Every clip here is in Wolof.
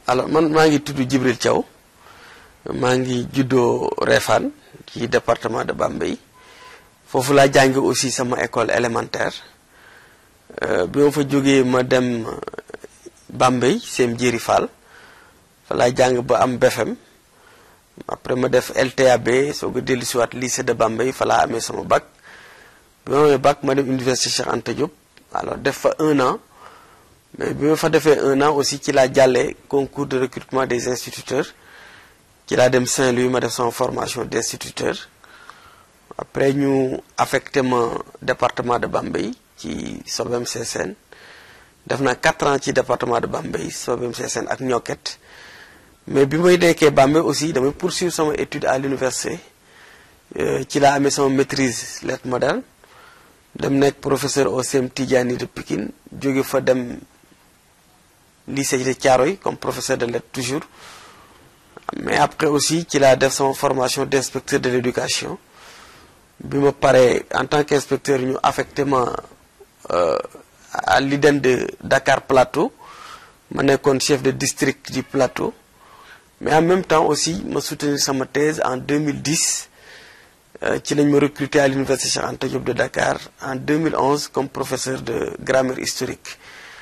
alors man maa ngi tudd Djibril Thiaw maa ngi juddoo Réfane ci département de Bambey foofu laa jàngi aussi sama école élémentaire bi ma fa jógee ma dem Bambey Sem Jéeri Fall fa laa jàng ba am BFM après ma def LTAB soo ko dellu siwaat lycée de Bambey fa laa amee sama bac bi ma amee bac ma dem université Cheikh Anta Diop alors def fa un an mais bi ma fa defee un an aussi ci laa jàllee concours de recrutement des instituteurs ci laa dem Saint-Louis ma def sama formation d' instituteur après ñu affecté ma département de Bambey ci Sobem Sessène def naa quatre ans ci département de Bambey Sobem Sessène ak Ñokket mais bi may nekkee Bambey aussi damay poursuivre sama étude à l'université ci laa amee sama maîtrise lettres modernes dem nekk professeur au CEM Tidjani de Pikine jóge fa dem lycée de Thiaroye comme professeur de lettres toujours mais après aussi ci laa def sama formation d' inspecteur de l' éducation bi ma paree en tant qu' inspecteur ñu affecté ma à l'IDEN de Dakar Plateau ma nekkoon chef de district du Plateau mais en même temps aussi ma soutenir sama thèse en 2010 ci lañ ma recruter à l'université Cheikh Anta Diop de Dakar en 2011 comme professeur de grammaire historique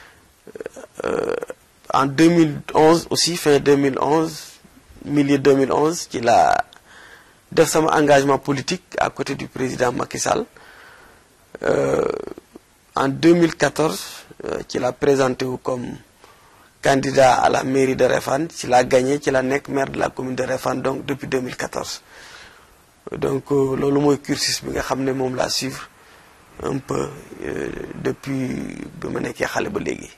en 2011 aussi fin 2011 milieu 2011 ci la def sama engagement politique à côté du président Macky Sall en 2014 ci la présenté wu comme candidat à la mairie de Réfane ci la gagné ci la nekk maire de la commune de Réfane donc depuis 2014 donc loolu mooy cursus bi nga xam ne moom laa suivre un peu depuis bi ma nekkee xale ba léegi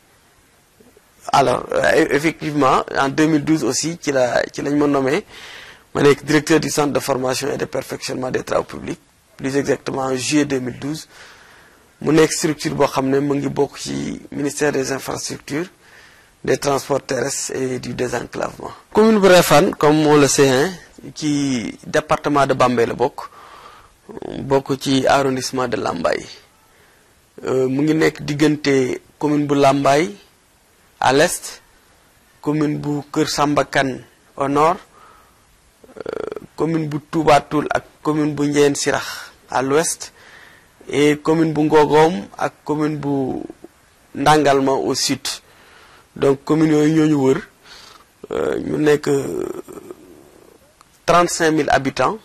alors effectivement en 2012 aussi ci la ci lañ ma nommé ma nekk directeur du centre de formation et de perfectionnement des travaux publics plus exactement en juillet 2012 mu nekk structure boo xam ne mu ngi bokk ci ministère des infrastructures des transports terrestres et du désenclavement. commune bu Réfane comme on le sait hein ci département de Bambey la bokk bokk ci arrondissement de Lambaye mu ngi nekk diggante commune bu Lambaye à l'est commune bu Kër Samba Kane au nord commune bu Touba Toul ak commune bu Ndiène Sirax à l'ouest et commune bu Ngogom ak commune bu Ndangalma au sud donc communes yooyu ñoo ñu wër ñu nekk trente cinq mille habitants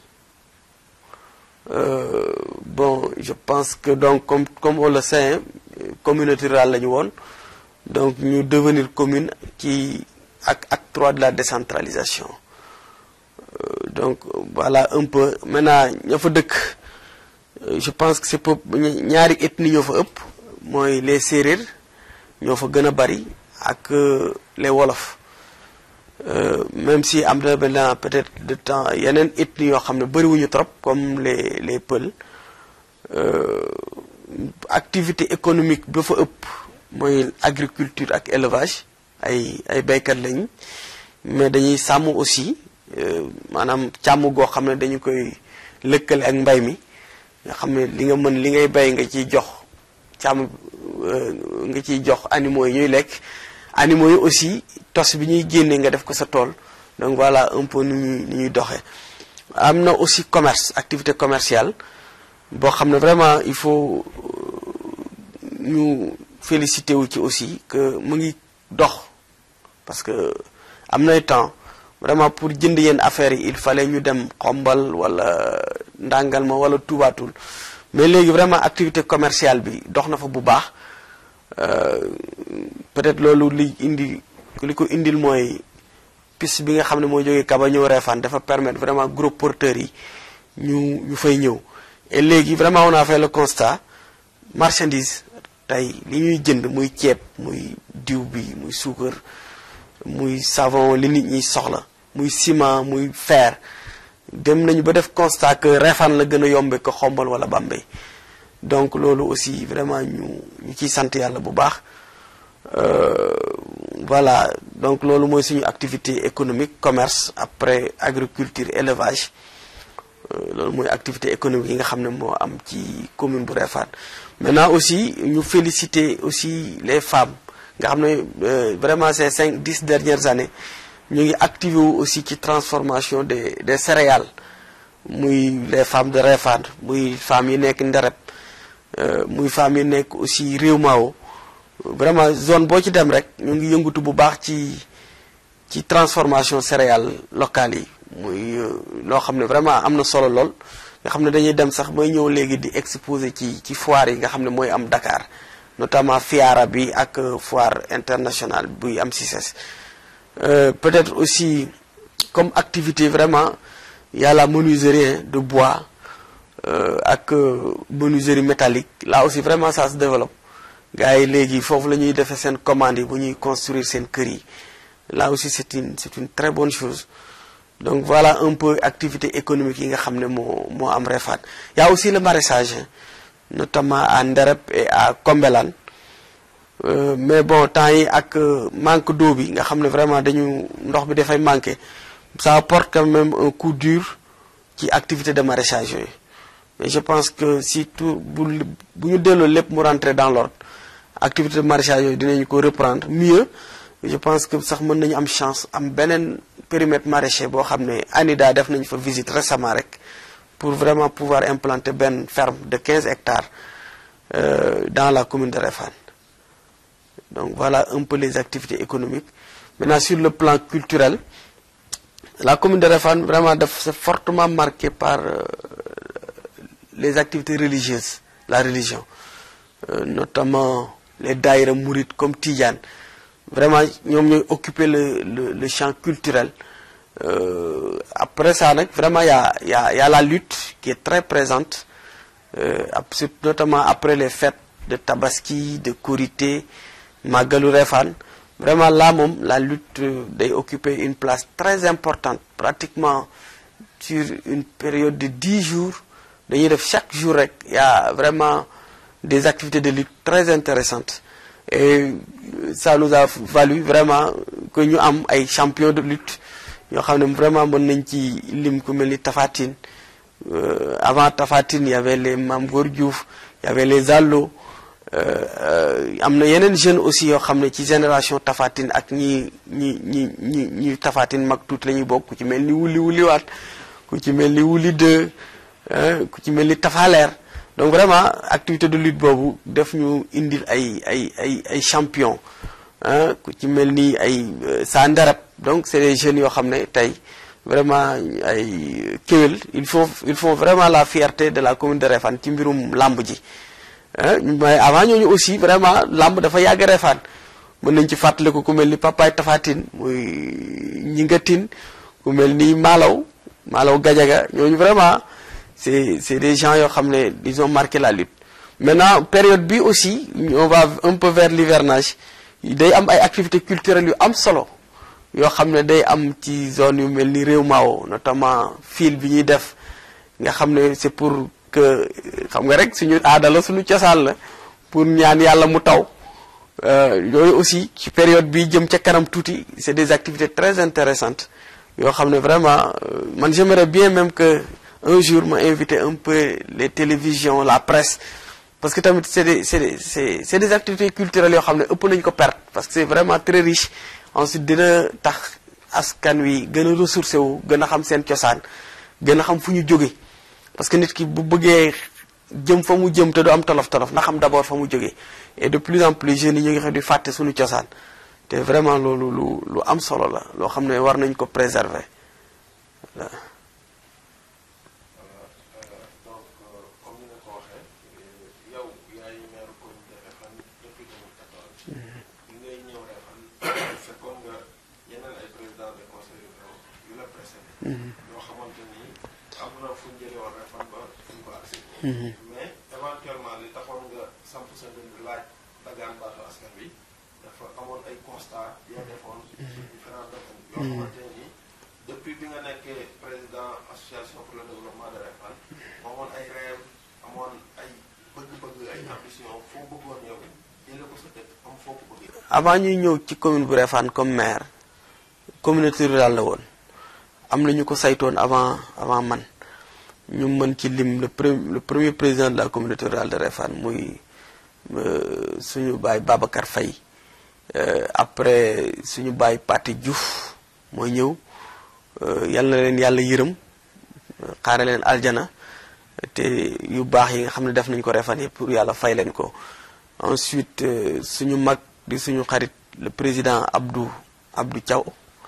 bon je pense que donc comme comme on le sait communauté rurale la ñu woon donc ñu devenir commune ci ak acte trois de la décentralisation donc voilà un peu maintenant ña fa dëkk je pense que c'est peu ñaari ethnie ñoo fa ëpp mooy les séeréer ñoo fa gën a bari ak les wolof même si am na maintenant peut-être de temps yeneen ethnie yoo xam ne bariwuñu trop comme les les pël activité économique ba fa ëpp mooy agriculture ak élevage ay ay béykat lañ mais dañuy sàmm aussi maanaam càmm goo xam ne dañu koy lëkkale ak mbay mi nga xam ne li nga mën li ngay bay nga ciy jox càmm nga ciy jox animaux yi ñuy lekk animaux yi aussi tos bi ñuy génnee nga def ko sa tool donc voilà un peu nu ñuy ni ñuy doxee am na aussi commerce activité commerciale boo xam ne vraiment il faut ñu félicité wu ci aussi que mu ngi dox parce que am nay temps vraiment pour jënd yenn affaires yi il fallait ñu dem xombal wala ndàngal ma wala tubaatul mais léegi vraiment activité commerciale bi dox na fa bu baax peut-être loolu li indi li ko indil mooy piste bi nga xam ne mooy jógee Kaba ñëw Réfane dafa permettre vraiment gros porteurs yi ñu ñu fay ñëw et léegi vraiment on a fait le constat marchandise tey li ñuy jënd muy ceeb muy diw bi muy suukar muy savon li nit ñi soxla muy ciment muy fer dem nañu ba def constat que Réfane la gën a yombe ko xombal wala Bambey donc loolu aussi vraiment ñu ñu ciy sant yàlla bu baax voilà donc loolu mooy suñu activité économique commerce après agriculture élevage loolu mooy activité économique yi nga xam ne moo am ci commune bu Réfane maintenant aussi ñu féliciter aussi les femmes nga xam ne vraiment ces cinq dix dernières années ñu ngi activé wu aussi ci transformation des des céréales muy les femmes de Réfane muy femmes yi nekk Ndereb muy femmes yi nekk aussi Réew Mao vraiment zone boo ci dem rek ñu ngi yëngatu bu baax ci ci transformation céréales locales yi muy loo xam ne vraiment am na solo lool nga xam ne dañuy dem sax may ñëw léegi di exposer ci ci foire yi nga xam ne mooy am Dakar notamment FIARA bi ak foire internationale buy am CICES peut-être aussi comme activité vraiment il y a la menuiserie de bois ak menuiserie métallique là aussi vraiment ça se développe gars yi léegi foofu la ñuy defee seen commande yi bu ñuy construire seen kër yi là aussi c'est une c'est une très bonne chose donc voilà un peu activité économique yi nga xam ne moo moo am Réfane il y a aussi le maraîchage notamment à Ndereb et à Kombelane Euh, mais bon temps yi ak manque d'eau bi nga xam ne vraiment dañu ndox bi dafay manquer ça apporte quand même un coup dur ci activité de maraîchage yooyu mais je pense que si tout bu bu ñu delloo lépp mu rentrer dans l'ordre activité de maraîchage yooyu dinañu ko reprendre mieux je pense que sax mën nañu am chance am beneen périmètre maraîcher boo xam ne ANIDA def nañu fa visite récemment rek pour vraiment pouvoir implanter benn ferme de 15 hectares euh, dans la commune de Réfane donc voilà un peu les activités économiques maintenant sur le plan culturel la commune de Réfane vraiment daf c'est fortement marquée par euh, les activités religieuses la religion euh, notamment les daïra mourides comme Tidiane vraiment ñoom ñooy occuper le le le champ culturel euh, après ça nag vraiment y a y a y a la lutte qui est très présente notamment après les fêtes de Tabaski de Korité Magalu Réfane vraiment là moom la lutte day occuper une place très importante pratiquement sur une période de dix jours dañuy def chaque jour rek y a vraiment des activités de lutte très intéressantes et ça nous a valu vraiment que ñu am ay champions de lutte ñoo xam ne vraiment mën nañ ci lim ku mel ni Tafatine avant Tafatine y avait les Mame Gor Diouf y avait les Allo am na yeneen jeunes aussi yoo xam ne ci génération Tafatine ak ñi ñi ñi ñi ñi Tafatine mag tuuti la ñuy bokk ku ci mel ni wuli wuliwaat ku ci mel ni wuli deux ku ci mel ni Tafaleer donc vraiment activité de lutte boobu def ñu indil ay ay ay ay champion ku ci mel ni ay saa ndarab donc c'est des jeunes yoo xam ne tey vraiment ay kéwél il faut il faut vraiment la fierté de la commune de Réfane ci mbirum làmb ji mais avant ñooñu aussi vraiment làmb dafa yàgg Réfane mën nañ ci fàttaliku ku mel ni papaay tafatin muy ñingatin ku mel ni maalaw maalaw gajaga ñooñu vraiment c'est c'est des gens yoo xam ne ils ont marqué la lutte maintenant période bi aussi on va un peu vers l'hivernage day am ay activités culturelles yu am solo yoo xam ne day am ci zone yu mel ni réew maawo notamment fil bi ñuy def nga xam ne c'est pour que xam nga rek suñu aada la suñu cosaan la pour ñaan yàlla mu taw yooyu aussi ci période bi jëm ca kanam tuuti c'est des activités très intéressantes yoo xam ne vraiment man j'aimerais bien même que un jour ma inviter un peu les télévisions la presse parce que tamit c'est des c'est des c'est c'est des activités culturelles yoo xam ne ëpp nañu ko perdre parce que c'est vraiment très riche ensuite dina tax askan wi gën a ressourcé wu gën a xam seen cosaan gën a xam fu ñu jóge parce que nit ki bu bëggee jëm fa mu jëm te du am tolof tolof na xam d'abord fa mu jógee et de plus en plus jeunes yi ñu ngi xam di fàtte suñu cosaan te vraiment loolu lu lu am solo la loo xam ne war nañ ko préserver voilà. mais éventuellement li taxoon nga samp sa dënd laaj dagaan baatu askan bi dafa amoon ay constat yoo defoon sur différents domaines yoo xamante ni depuis bi nga nekkee président association pour le développement de Réfane amoon ay rêve amoon ay bëgg-bëgg ay ambition foo bëggoon yow jële ko sa dëkk am foo ko bëggee avant ñuy ñëw ci commune bu Réfane comme maire communauté rurale la woon am na ñu ko saytoon avant avant man ñu mën ci lim le premier le premier président de la communauté rurale de Réfane muy suñu baay Babacar Faye après suñu baay Pathé Diouf mooy ñëw yal na leen yàlla yërëm xaare leen aljana te yu baax yi nga xam ne def nañ ko refan yi pour yàlla fay leen ko ensuite suñu mag di suñu xarit le président Abdou Abdou Thiaw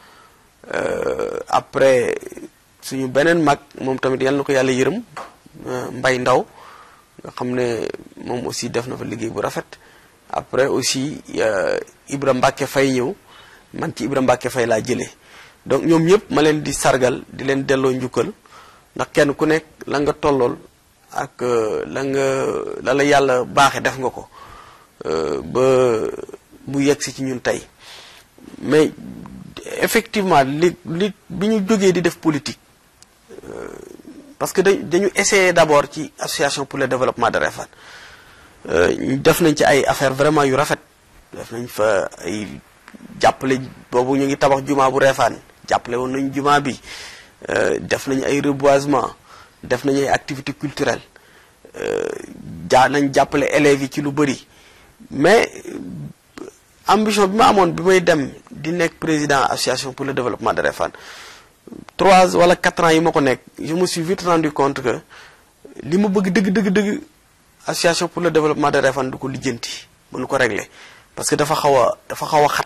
après suñu beneen mag moom tamit yal na ko yàlla yërëm Mbay Ndaw nga xam ne moom aussi def na fa liggéey bu rafet après aussi Ibra Mbacke Fay ñëw man ci Ibra Mbacke Fay laa jëlee donc ñoom ñëpp ma leen di sargal di leen delloo njukkal ndax kenn ku nekk la nga tollool ak la nga la la yàlla baaxe def nga ko ba bu yegg si ci ñun tey mais effectivement li li bi ñu jógee di def politique parce que dañ dañu essayer d'abord ci association pour le développement de Réfane def nañ ci ay affaires vraiment yu rafet def nañ fa ay jàppale boobu ñu ngi tabax jumaa bu Réfane jàppale woon nañ jumaa bi def nañ ay reboisement def nañ ay activités culturelles jaa nañ jàppale élèves yi ci lu bëri mais ambition bi ma amoon bi may dem di nekk président association pour le développement de Réfane trois wala quatre ans yi ma ko nekk je me suis vite rendu compte que li ma bëgg dëgg dëgg dëgg association pour le développement de Réfane du ko lijjanti mënu ko régler parce que dafa xaw a dafa xaw a xat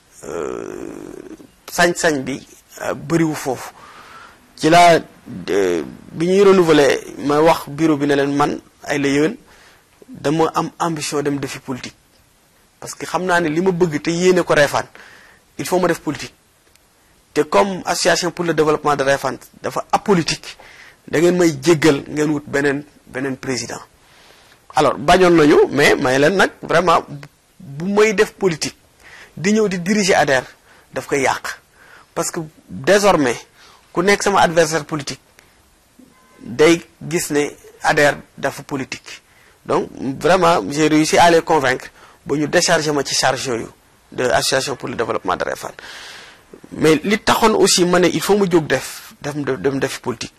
sañ-sañ bi bëriwu foofu ci laa bi ñuy renouveler ma wax bureau bi ne leen man ay la yéwén dama am ambition dem defi politique parce que xam naa ne li ma bëgg te yéene ko Réfane il faut ma def politique te comme association pour le développement de Réfane dafa apolitique da ngeen may jéggal ngeen wut beneen beneen président alors bañoon nañu mais may leen nag vraiment bu may def politique di ñëw di diriger ADER daf koy yàq parce que désormais ku nekk sama adversaire politique day gis ne ADER dafa politique donc vraiment j'ai réussi à les convaincre ba ñu décharger ma ci charge yooyu de association pour le développement de Réfane mais li taxoon aussi ma ne il faut mu jóg def dem dem def politique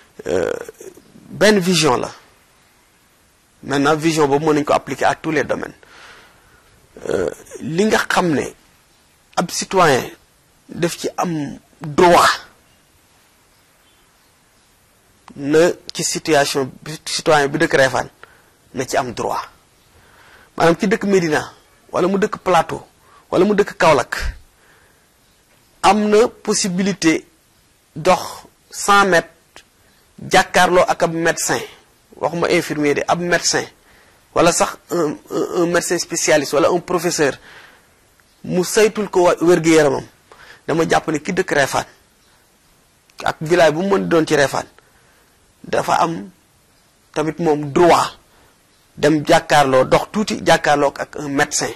benn vision la maintenant vision boobu mën nañu ko appliquer à tous les domaines li nga xam ne ab citoyen daf ci am droit na ci situation citoyen bi dëkk Réfane na ci am droit maanaam ci dëkk Médina wala mu dëkk Plateau wala mu dëkk Kaolack am na possibilité dox 100 mètres jàkkaarloo ak ab médecin waxuma infirmier de ab médecin wala sax un un médecin spécialiste wala un professeur mu saytul ko wér-gu-yaramam dama jàpp ne ki dëkk Réfane ak village bu mu mën di doon ci Réfane dafa am tamit moom droit dem jàkkaarloo dox tuuti jàkkaarloo ak un médecin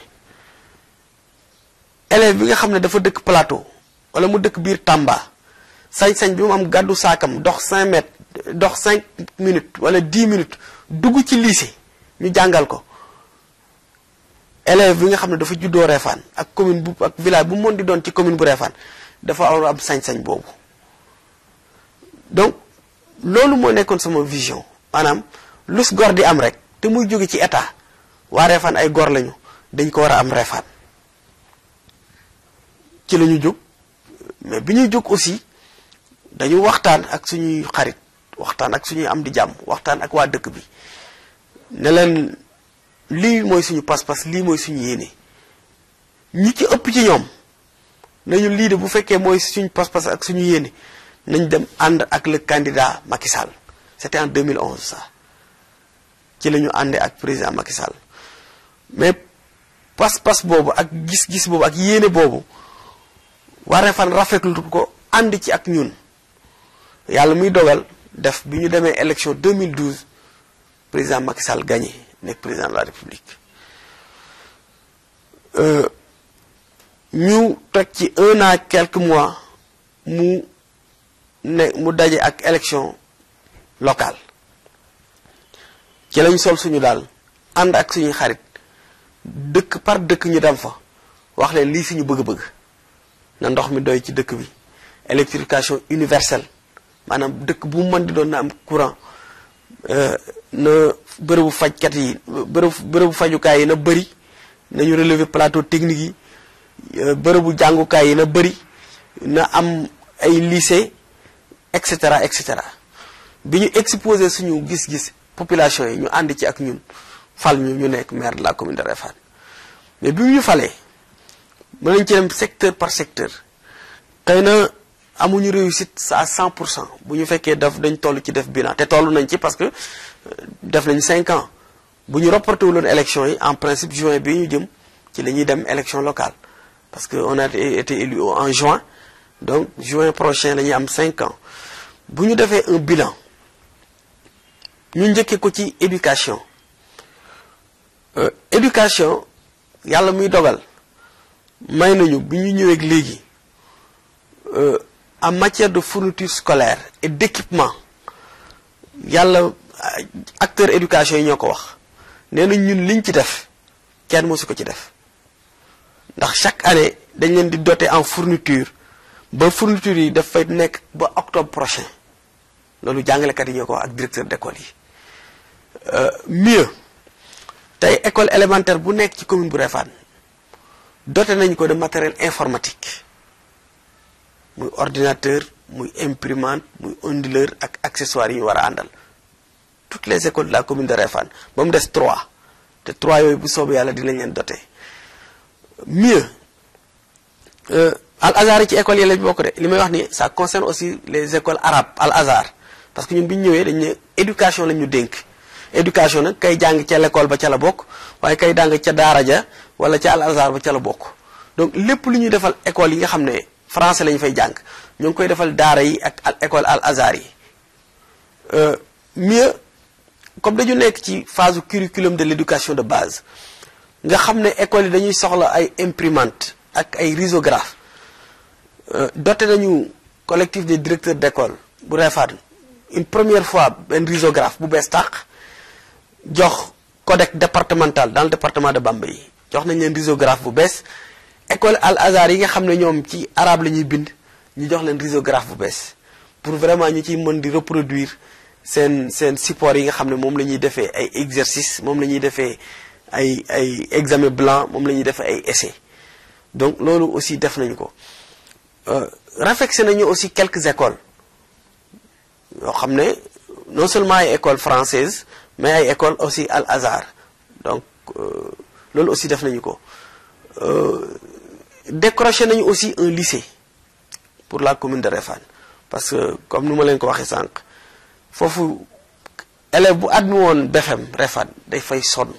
élève bi nga xam ne dafa dëkk plateau wala mu dëkk biir Tamba sañ-sañ bi mu am gàddu saakam dox 5 mètres dox 5 minutes wala 10 minutes dugg ci lycée ñu jàngal ko élève bi nga xam ne dafa juddoo Réfane ak commune bu ak village bu mën di doon ci commune bu Réfane dafa war am sañ-sañ boobu donc loolu moo nekkoon sama vision maanaam lus gor di am rek te muy jóge ci état waa Réfane ay gor lañu dañ ko war a am Réfane ci la ñu jóg mais bi ñuy jóg aussi dañu waxtaan ak suñuy xarit waxtaan ak suñuy am di jàmm waxtaan ak waa dëkk bi ne leen lii mooy suñu pas-pas lii mooy suñu yéene ñi ci ëpp ci ñoom nañu lii de bu fekkee mooy suñu pas-pas ak suñu yéene nañ dem ànd ak le candidat Macky Sall c'était en 2011 ça ci la ñu àndee ak président Macky Sall mais pas-pas boobu ak gis-gis boobu ak yéene boobu waa Réfane rafetlu ko ànd ci ak ñun yàlla muy dogal def bi ñu demee élection 2012 président Macky Sall gagné nekk président de la République ñu teg ci un an quelques mois mu ne mu daje ak élection locale ci lañ sol suñu daal ànd ak suñuy xarit dëkk par dëkk ñu dem fa wax leen lii suñu bëgg-bëgg na ndox mi doy ci dëkk bi électrification universelle maanaam dëkk bu mu mën di doon na am courant na bërëbu fajkat yi bërëbu bërëbu fajukaay yi na bëri nañu relever plateau technique yi bërëbu jàngukaay yi na bëri na am ay lycée et cetera et cetera bi ñu exposé suñu gis-gis population yi ñu ànd ci ak ñun fal ñu ñu nekk maire de la commune de Réfane mais bi ñu falee mën nañ ci dem secteur par secteur xëy na amuñu réussite à 100 pour cent bu ñu fekkee daf dañ toll ci def bilan te toll nañ ci parce que def nañ 5 ans bu ñu reporté wuloon élection yi en principe juin bi ñu jëm ci la ñuy dem élection locale parce que on a été élu en juin donc juin prochain la ñuy am 5 ans bu ñu defee un bilan ñu njëkkee ko ci éducation éducation yàlla muy dogal may nañu bi ñu ñëwee léegi en matière de fourniture scolaire et d'équipement yàlla acteur éducation yi ñoo ko wax nee nañ ñun liñ ci def kenn mosu ko ci def ndax chaque année dañ leen di doter en fourniture ba fourniture yi daf fay nekk ba octobre prochain loolu jàngalekat yi ñoo ko wax ak directeur d'école yi mieux tey école élémentaire bu nekk ci commune bu Réfane doté nañ ko de matériel informatique muy ordinateur muy imprimante muy onduleur ak accessoires yi ñu war a àndal toutes les écoles de la commune de Réfane ba mu des trois te trois yooyu bu soobee yàlla dinañ leen doté mieux al azhar yi ci école yi lañ bokk de li may wax ni ça concerne aussi les écoles arabes al azhar parce que ñun bi ñu ñëwee dañ ne éducation lañ ñu dénk éducation nag kay jàng ca l'école ba ca la bokk waaye kay jàng ca daara ja wala ca al azhar ba ca la bokk donc lépp lu ñuy defal école yi nga xam ne français lañu fay jàng ñu ngi koy defal daara yi ak al école al azhar yi mieux comme dañu nekk ci phase curriculum de l'éducation de base nga xam ne école yi dañuy soxla ay imprimante ak ay risographe doté nañu collectif des directeurs d'école bu Réfane une première fois benn risographe bu bees tàq jox codec départemental dans le département de Bambey jox nañ leen risographe bu bees école al azhar yi nga xam ne ñoom ci arabe la ñuy bind ñu jox leen risographe bu bees pour vraiment ñu ciy mën di reproduire seen seen support yi nga xam ne moom la ñuy defee ay exercice moom la ñuy defee ay ay examen blanc moom la ñuy defee ay essai donc loolu aussi def nañu ko réflexionné nañu aussi quelques écoles yoo xam ne non seulement ay écoles françaises mais ay écoles aussi al azhar donc loolu aussi def nañu ko décroché nañu aussi un lycée pour la commune de Réfane parce que comme ni ma leen ko waxee sànq foofu élève bu admis woon BFEM Réfane day fay sonn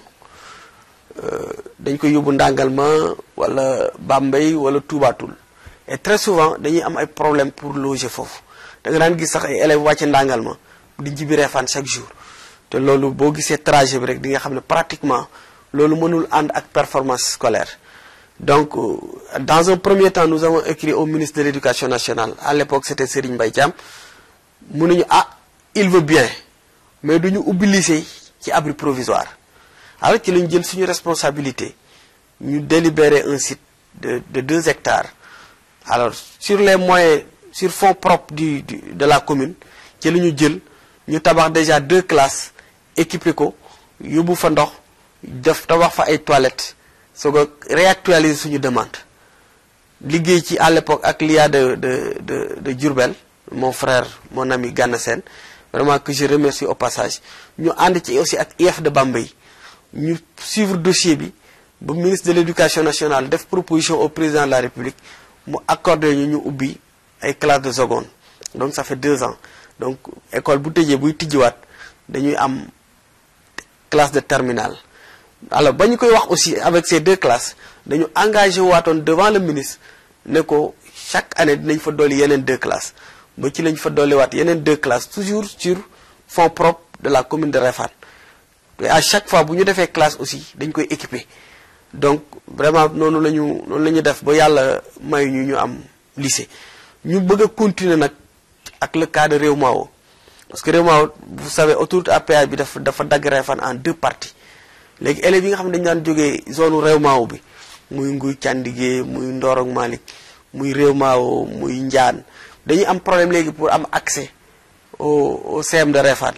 dañ koy yóbbu Ndangalma wala Bambey wala Toubatoul et très souvent dañuy am ay problème pour loger foofu da nga daan gis sax ay élèves wàcce Ndangalma di jibi Réfane chaque jour te loolu boo gisee trajet bi rek di nga xam ne pratiquement loolu mënul ànd ak performance scolaire donc dans un premier temps nous avons écrit au ministre de l'éducation nationale à l'époque c'était Serigne Mbaye Thiam mu nañu ah il veut bien mais duñu ubbi lycée ci abri provisoire alors ci lañu jël suñu responsabilité ñu délibérer un site de de deux hectares alors sur les moyens sur fonds propres du, du de la commune ci la ñu jël ñu tabax déjà deux classes équipé ko yóbbu fa ndox def tabax fa ay toilettes soog a réactualiser suñu demande liggéey ci à l'époque ak l'IA de de de de Diourbel mon frère mon ami Gana Sène vraiment que je remercie au passage ñu ànd ci aussi ak IF de Bambey ñu suivre dossier bi ba ministre de l'éducation nationale def proposition au président de la République mu accordé ñu ñu ubbi ay classes de seconde donc ça fait deux ans donc école bu tëjee buy tijjiwaat dañuy am classe de terminale alors ba ñu koy wax aussi avec ces deux classes dañu engagé waatoon devant le ministre ne ko chaque année dinañ fa dolli yeneen deux classes ba ci lañ fa dolliwaat yeneen deux classes toujours sur fonds propres de la commune de Réfane te à chaque fois bu ñu defee classe aussi dañ koy équiper donc vraiment noonu la ñu noonu la ñu def ba yàlla may ñu ñu am lycée ñu bëgg a continuer nag ak le cas de Réewmao parce que Réewmao vous savez autoroute à péage bi dafa dafa dagg Réfane en deux parties léegi élèves yi nga xam ne dañu daan jógee zone Réewmao bi muy Nguy Candigé muy Ndorong Malick muy Réewmao muy Njaan dañuy am problème léegi pour am accès au au CM de Réfane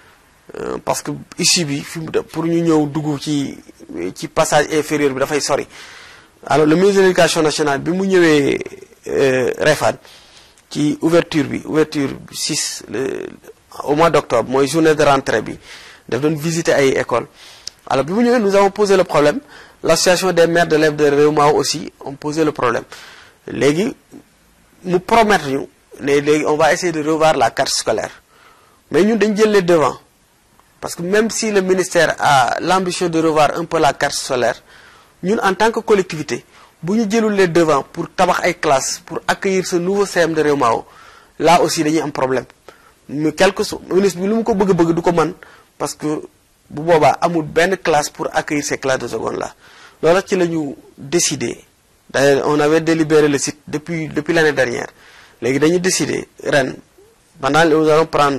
parce que issue bi fi mu pour ñu ñëw dugg ci ci passage inférieur bi dafay sori alors le ministre de l'éducation nationale bi mu ñëwee Réfane ci ouverture bi ouverture 6 le au mois d'octobre mooy journée de rentrée bi daf doon visiter ay écoles alors bi mu ñëwee nous avons posé le problème l'association des maires d'élèves de Réewmao aussi ont posé le problème léegi mu promettre ñu ne léegi on va essayer de revoir la carte scolaire mais ñun dañ jël les devants parce que même si le ministère a l'ambition de revoir un peu la carte scolaire ñun en tant que collectivité bu ñu jëlul les devants pour tabax ay classes pour accueillir ce nouveau CM de Réewmao là aussi dañuy am problème mais quelque soit ministre bi lu mu ko bëgg bëgg du ko mën parce que bu boobaa amul benn classe pour accueillir ces classes de seconde là loolu ci la ñu décidé d'ailleurs on avait délibéré le site depuis depuis l'année dernière léegi dañu décidé ren pendant nous allons prendre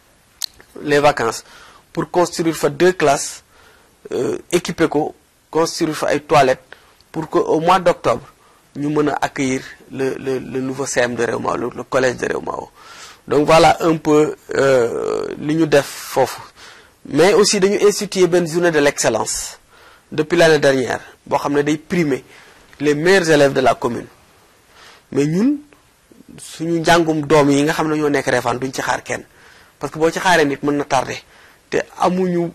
les vacances pour construire fa deux classes euh, équiper ko construire fa ay toilettes pour que au mois d'octobre ñu mën a accueillir le le le nouveau CM de Réewmao le, le collège de Réewmao donc voilà un peu li ñu def foofu mais aussi dañu instituer benn journée de l'excellence depuis l'année dernière boo xam ne day primer les meilleurs élèves de la commune mais ñun suñu njàngum doom yi nga xam ne ñoo nekk Réfane duñ ci xaar kenn parce que boo ci xaaree nit mën na tardé te amuñu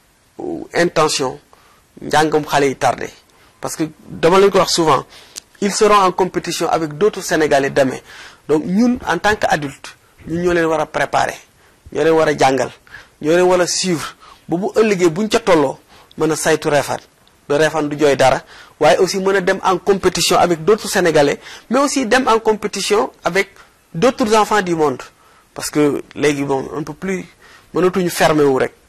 intention njàngum xale yi tardé parce que dama leen ko wax souvent ils seront en compétition avec d'autres Sénégalais demain donc ñun en tant qu'adulte ñun ñoo leen war a préparer ñoo leen war a jàngal ñoo leen war a suivre ba bu ëllëgee buñ ca tolloo mën a saytu Réfane ba Réfane du jooy dara waaye aussi mën a dem en compétition avec d'autres Sénégalais mais aussi dem en compétition avec d'autres enfants du monde parce que léegi bon un peu plus mënatuñu fermer wu rek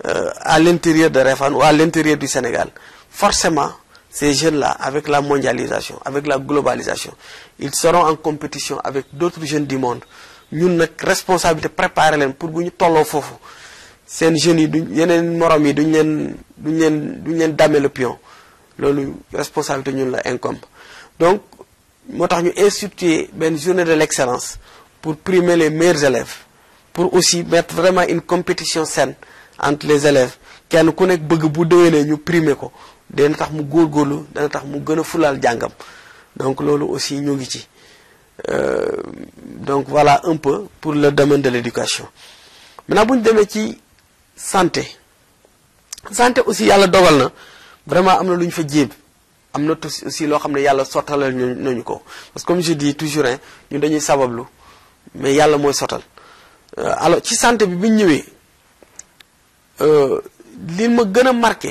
à l'intérieur de Réfane ou à l'intérieur du Sénégal forcément ces jeunes-là avec la mondialisation avec la globalisation ils seront en compétition avec d'autres jeunes du monde ñun nag responsabilité préparer leen pour bu ñu tolloo foofu seen jeunes yi duñ yeneen morom yi duñ leen duñ leen duñ leen damer le pion loolu responsabilité ñun la incombe donc moo tax ñu instituer benn journée de l'excellence pour primer les meilleurs élèves pour aussi mettre vraiment une compétition saine entre les élèves kenn ku nekk bëgg bu déwénee ñu primer ko dana tax mu góorgóorlu dana tax mu gën a fulaal jàngam donc loolu aussi ñu ngi ci donc voilà un peu pour le domaine de l'éducation maintenant bu ñu demee ci santé santé aussi yàlla dogal na vraiment am na lu ñu fa jéem am na aussi loo xam ne yàlla sottalal ñu nañu ko parce que comme je dis toujours hein ñun dañuy sabablu mais yàlla mooy sottal alors ci santé bi bi ñu ñëwee li ma gën a marqué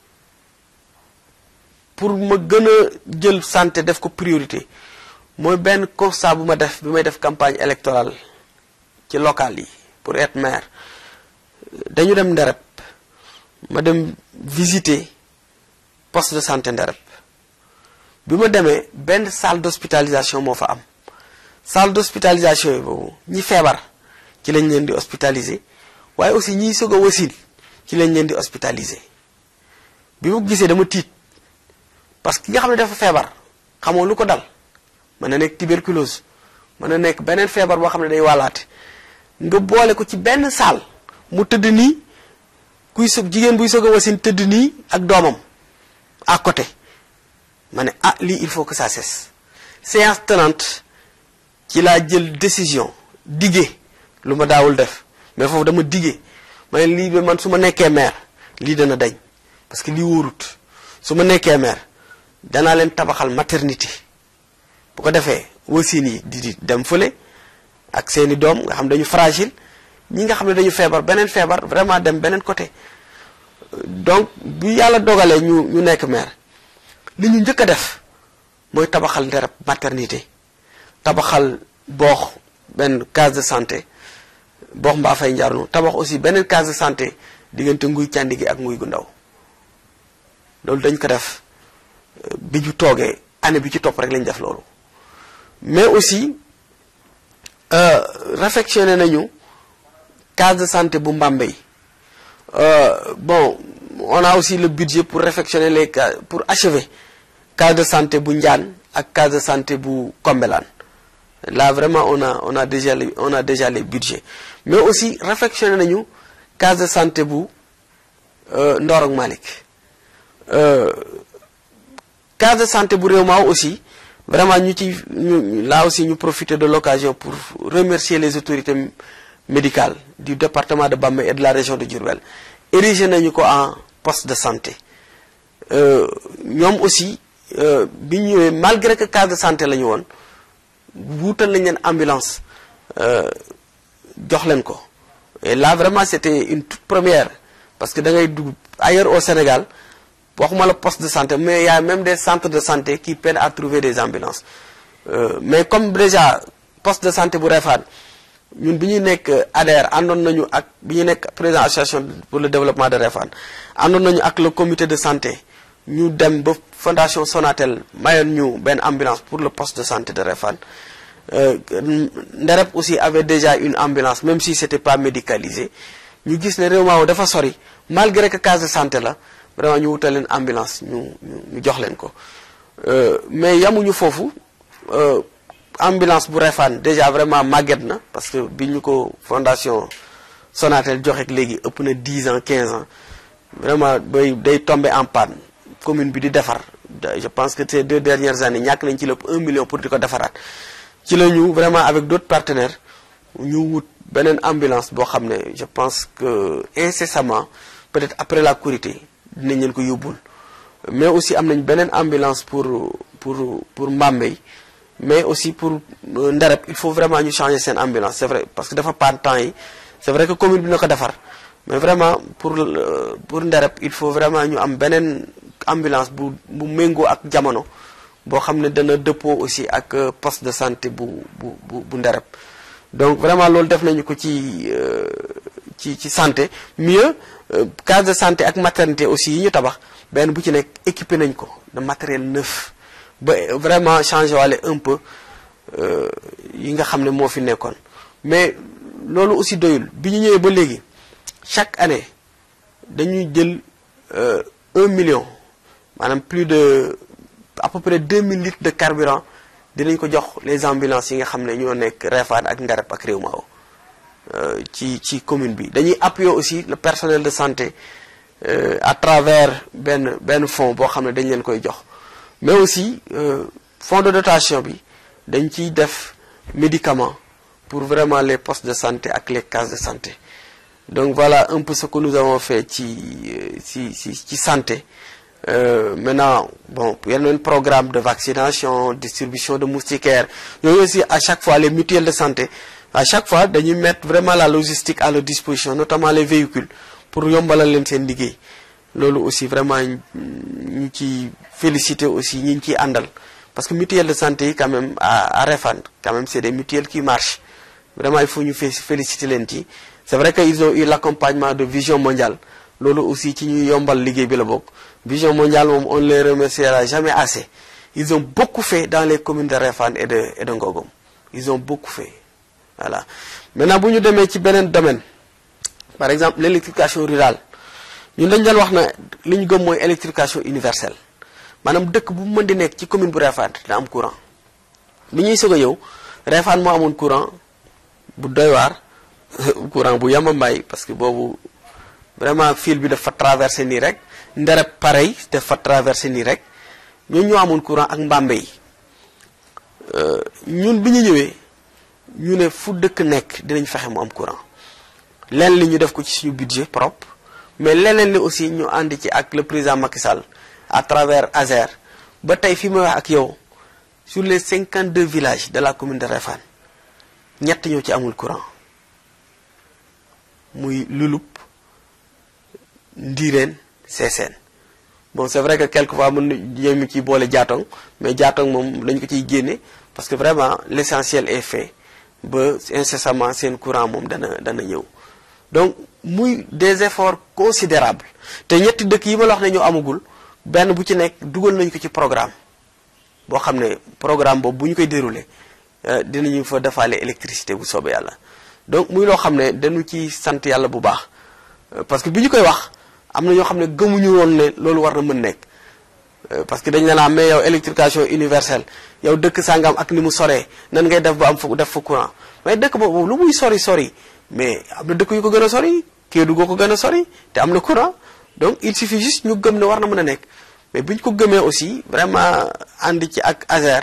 pour ma gën a jël santé def ko priorité mooy benn constat bu ma def bi may def campagne électorale ci local yi pour être maire dañu dem Ndereb ma dem visiter poste de santé Ndereb bi ma demee benn salle d'hospitalisation moo fa am salle d'hospitalisation yi boobu ñi feebar ci lañ leen di hospitaliser waaye aussi ñiy soog a wasin ci lañ leen di hospitaliser bi ma gisee dama tiit parce que ki nga xam ne dafa feebar xamoo lu ko dal mën na nekk tuberculose mën na nekk beneen feebar boo xam ne day wàllaate nga boole ko ci benn salle mu tëdd nii kuy soog jigéen buy soog a wasin tëdd nii ak doomam à côté ma ne ah lii il faut que ça cesse séance tenante ci laa jël décision diggee lu ma daawul def mais foofu dama diggee ma ne lii ba man su ma nekkee maire lii dana dañ parce que lii wóorut su ma nekkee maire danaa leen tabaxal maternité bu ko defee wasin yi di di dem fële ak seeni doom nga xam dañu fragile ñi nga xam ne dañu feebar beneen feebar vraiment dem beneen côté donc bi yàlla dogalee ñu ñu nekk maire li ñu njëkk a def mooy tabaxal Ndereb maternité tabaxal boox benn case de santé boox mbaa fay njaarnu tabax aussi beneen case de santé diggante nguy càndi gi ak nguy gu ndaw loolu dañ ko def bi ñu toogee année bi ci topp rek lañ def loolu mais aussi réfectionné nañu case de santé bu Mbambey bon on a aussi le budget pour réfectionner les cas pour achever case de santé bu Ndiane ak case de santé bu Kombelane là vraiment on a on a déjà les, on a déjà les budgets mais aussi réfectionné nañu case de santé bu Ndorong Malick case de santé bu réew maaw aussi vraiment ñu ci ñu là aussi ñu profiter de l'occasion pour remercier les autorités médicales du département de Bambey et de la région de Diourbel érigé nañu ko en poste de santé ñoom aussi bi ñu ñëwee malgré que case de santé la ñu woon wuutal nañ leen ambulance jox leen ko et là vraiment c'était une toute première parce que da ngay dugg ailleurs au Sénégal waxuma la poste de santé mais il y a même des centres de santé qui peinent à trouver des ambulances euh, mais comme déjà poste de santé bu Réfane ñun bi ñuy nekk ADER àndoon nañu ak bi ñu nekk président association pour le développement de Réfane àndoon nañu ak le comité de santé ñu dem ba fondation Sonatel mayoon ñu benn ambulance pour le poste de santé de Réfane euh, Nderep aussi avait déjà une ambulance même si c'était pas médicalisé ñu gis ne réew maaw dafa sori malgré que case de santé la vraiment ñu wutal leen ambulance ñu ñu jox leen ko mais yamuñu foofu ambulance bu Réfane déjà vraiment màgget na parce que bi ñu ko fondation Sonatel joxe léegi ëpp na 10 ans 15 ans vraiment bay day tombé en panne commune bi di defar je pense que ces deux dernières années ñàkk nañ ci lépp 1 million pour di ko defaraat ci la ñu vraiment avec d'autres partenaires ñu wut beneen ambulance boo xam ne je pense que incessamment peut-être après la Korité dinañ leen ko yóbbul mais aussi am nañ beneen ambulance pour pour pour Mbambey mais aussi pour Nderep il faut vraiment ñu changer seen ambulance c'est vrai parce que dafa paan temps yi c'est vrai que commune bi na ko defar mais vraiment pour pour Nderep il faut vraiment ñu am beneen ambulance bu bu méngoo ak jamono boo xam ne dana dëppoo aussi ak poste de santé bu bu bu bu Nderep donc vraiment loolu def nañu ko ci ci ci santé mieux case de santé ak maternité aussi yi ñu tabax benn bu ci nekk équipé nañ ko de matériel neuf ba vraiment changé wale un peu yi nga xam ne moo fi nekkoon mais loolu aussi doyul bi ñu ñëwee ba léegi chaque année dañuy jël un million maanaam plus de à peu près 2000 litres de carburant dinañ ko jox les ambulances yi nga xam ne ñoo nekk Réfane ak Nderep ak Réew Maaw ci ci commune bi dañuy appuyer aussi le personnel de santé à travers benn benn fonds boo xam ne dañ leen koy jox mais aussi fonds de dotation bi dañ ciy def médicaments pour vraiment les postes de santé ak les cases de santé donc voilà un peu ce que nous avons fait ci ci ci ci santé Euh, maintenant bon yeneen programme de vaccination distribution de moustiquaires yooyu aussi à chaque fois les mutuelles de santé à chaque fois dañuy mettre vraiment la logistique à leur disposition notamment les véhicules pour yombalal leen seen liggéey loolu aussi vraiment ñu ci féliciter aussi ñi ñu ciy àndal parce que mutuelle de santé yi quand même à à Réfane quand même c'est des mutuelles qui marchent vraiment il faut ñu féliciter leen ci c'est vrai que ils ont eu l'accompagnement de Vision Mondiale loolu aussi ci ñuy yombal liggéey bi la bokk Vision Mondiale moom on les remerciera jamais assez ils ont beaucoup fait dans les communes de Réfane et de et de Ngogom ils ont beaucoup fait voilà maintenant bu ñu demee ci beneen domaine par exemple l'électrification rurale ñun dañ doon wax na li ñu gëm mooy électrification universelle maanaam dëkk bu mën di nekk ci commune bu Réfane dina am courant bi ñuy soog a yow Réfane moo amoon courant bu doy waar courant bu yamambaay parce que boobu vraiment fil bi dafa traversé nii rek Nderep pareil dafa traversé nii rek ñun ñoo amoon courant ak Mbambey ñun bi ñu ñëwee ñu ne fu dëkk nekk dinañ fexe mu am courant leen li ñu def ko ci suñu budget propre mais leneen li aussi ñu ànd ci ak le président Macky Sall à travers ASER ba tey fi may wax ak yow sur les 52 villages de la commune de Réfane ñett ñoo ci amul courant muy Lulup Ndiireen Seeseen bon c'est vrai que quelquefois mën na ñu ciy boole jaatong mais jaatong moom lañ ko ciy génne parce que vraiment l'essentiel est fait ba incessamment seen courant moom dana dana ñëw donc muy des efforts considérables te ñetti dëkk yi ma la wax ne ñoo amagul benn bu ci nekk dugal nañu ko ci programme boo xam ne programme boobu bu ñu koy dérouler dinañu fa defaale électricité bu soobee yàlla donc muy loo xam ne dañu ci sant yàlla bu baax parce que bi ñu koy wax am na ñoo xam ne gëmuñu woon ne loolu war na mën nekk parce que dañ ne la mais yow électrification universelle yow dëkk sangam ak ni mu soree nan ngay def ba am fa def fa courant mais dëkk boobu lu muy sori sori mais am na dëkk yu ko gën a sori Kédougou ko gën a sori te am na courant donc il suffit juste ñu gëm ne war na mën a nekk mais bi ñu ko gëmee aussi vraiment ànd ci ak ASER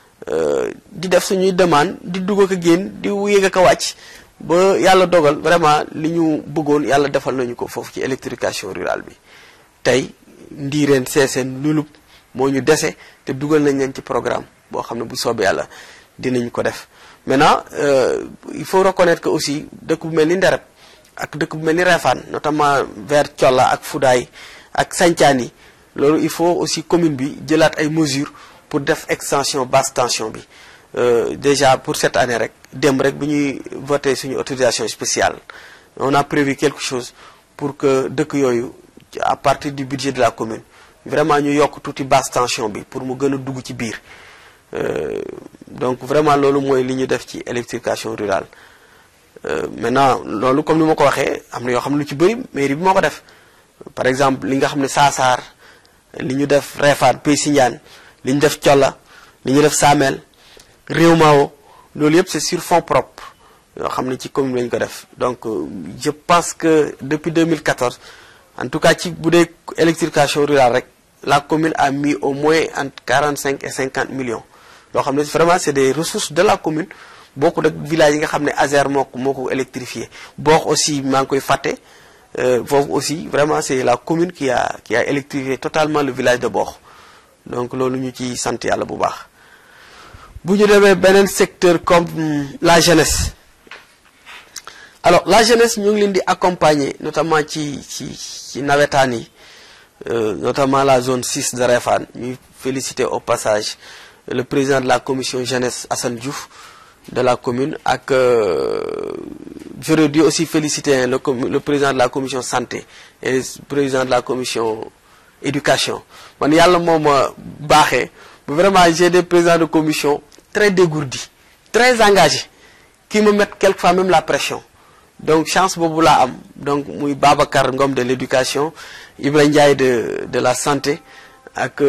di def suñuy demande di dugg ak a génn di yéeg ak a wàcc ba yàlla dogal vraiment li ñu bëggoon yàlla defal nañu ko foofu ci électrification rurale bi tey ndiireen seeseen lulub moo ñu dese te dugal nañ leen ci programme boo xam ne bu soobee yàlla dinañ ko def maintenant il faut reconnaître que aussi dëkk bu mel ni Ndereb ak dëkk bu mel ni Réfane notamment vers Thiolla ak Foudaye ak Santhiane yi loolu il faut aussi commune bi jëlaat ay mesures pour def extension basse tension bi déjà pour cette année rek démb rek bi ñuy voté suñu autorisation spéciale on a prévu quelque chose pour que dëkk yooyu à partir du budget de la commune vraiment ñu yokk tuuti basse tension bi pour mu gën a dugg ci biir donc vraiment loolu mooy li ñu def ci électrification rurale maintenant loolu comme ni ma ko waxee am na yoo xam ne lu ci bëri mairie bi moo ko def par exemple li nga xam ne Saasaar li ñu def Réfane Pays Sindiane li ñu def Thiolla li ñu def Samel Réew Mao loolu yëpp c'est sur fonds propres yoo xam ne ci commune la ñu ko def donc je pense que depuis 2014 en tout cas ci bu dee électrification rurale rek la commune a mis au moins entre 45 et 50 millions yoo xam ne vraiment c'est des ressources de la commune bokku ak village yi nga xam ne ASER moo ko moo ko électrifié boox aussi maa ngi koy fàtte foofu aussi vraiment c'est la commune qui a qui a électrifié totalement le village de Bokh donc loolu ñu ci sant yàlla bu baax bu ñu demee beneen secteur comme la jeunesse alors la jeunesse ñu ngi leen di accompagner notamment ci ci ci nawetaan yi notamment la zone 6 de Réfane ñuy féliciter au passage le président de la commission jeunesse Assane Diouf de la commune ak j'aurais dû aussi féliciter le le président de la commission santé et le président de la commission éducation man yàlla moo ma baaxee vraiment j'ai des présidents de commission très dégourdis très engagés qui me mettent quelquefois même la pression donc chance boobu laa am donc muy Babacar Ngom de l'éducation Ibrahima Ndiaye de de la santé ak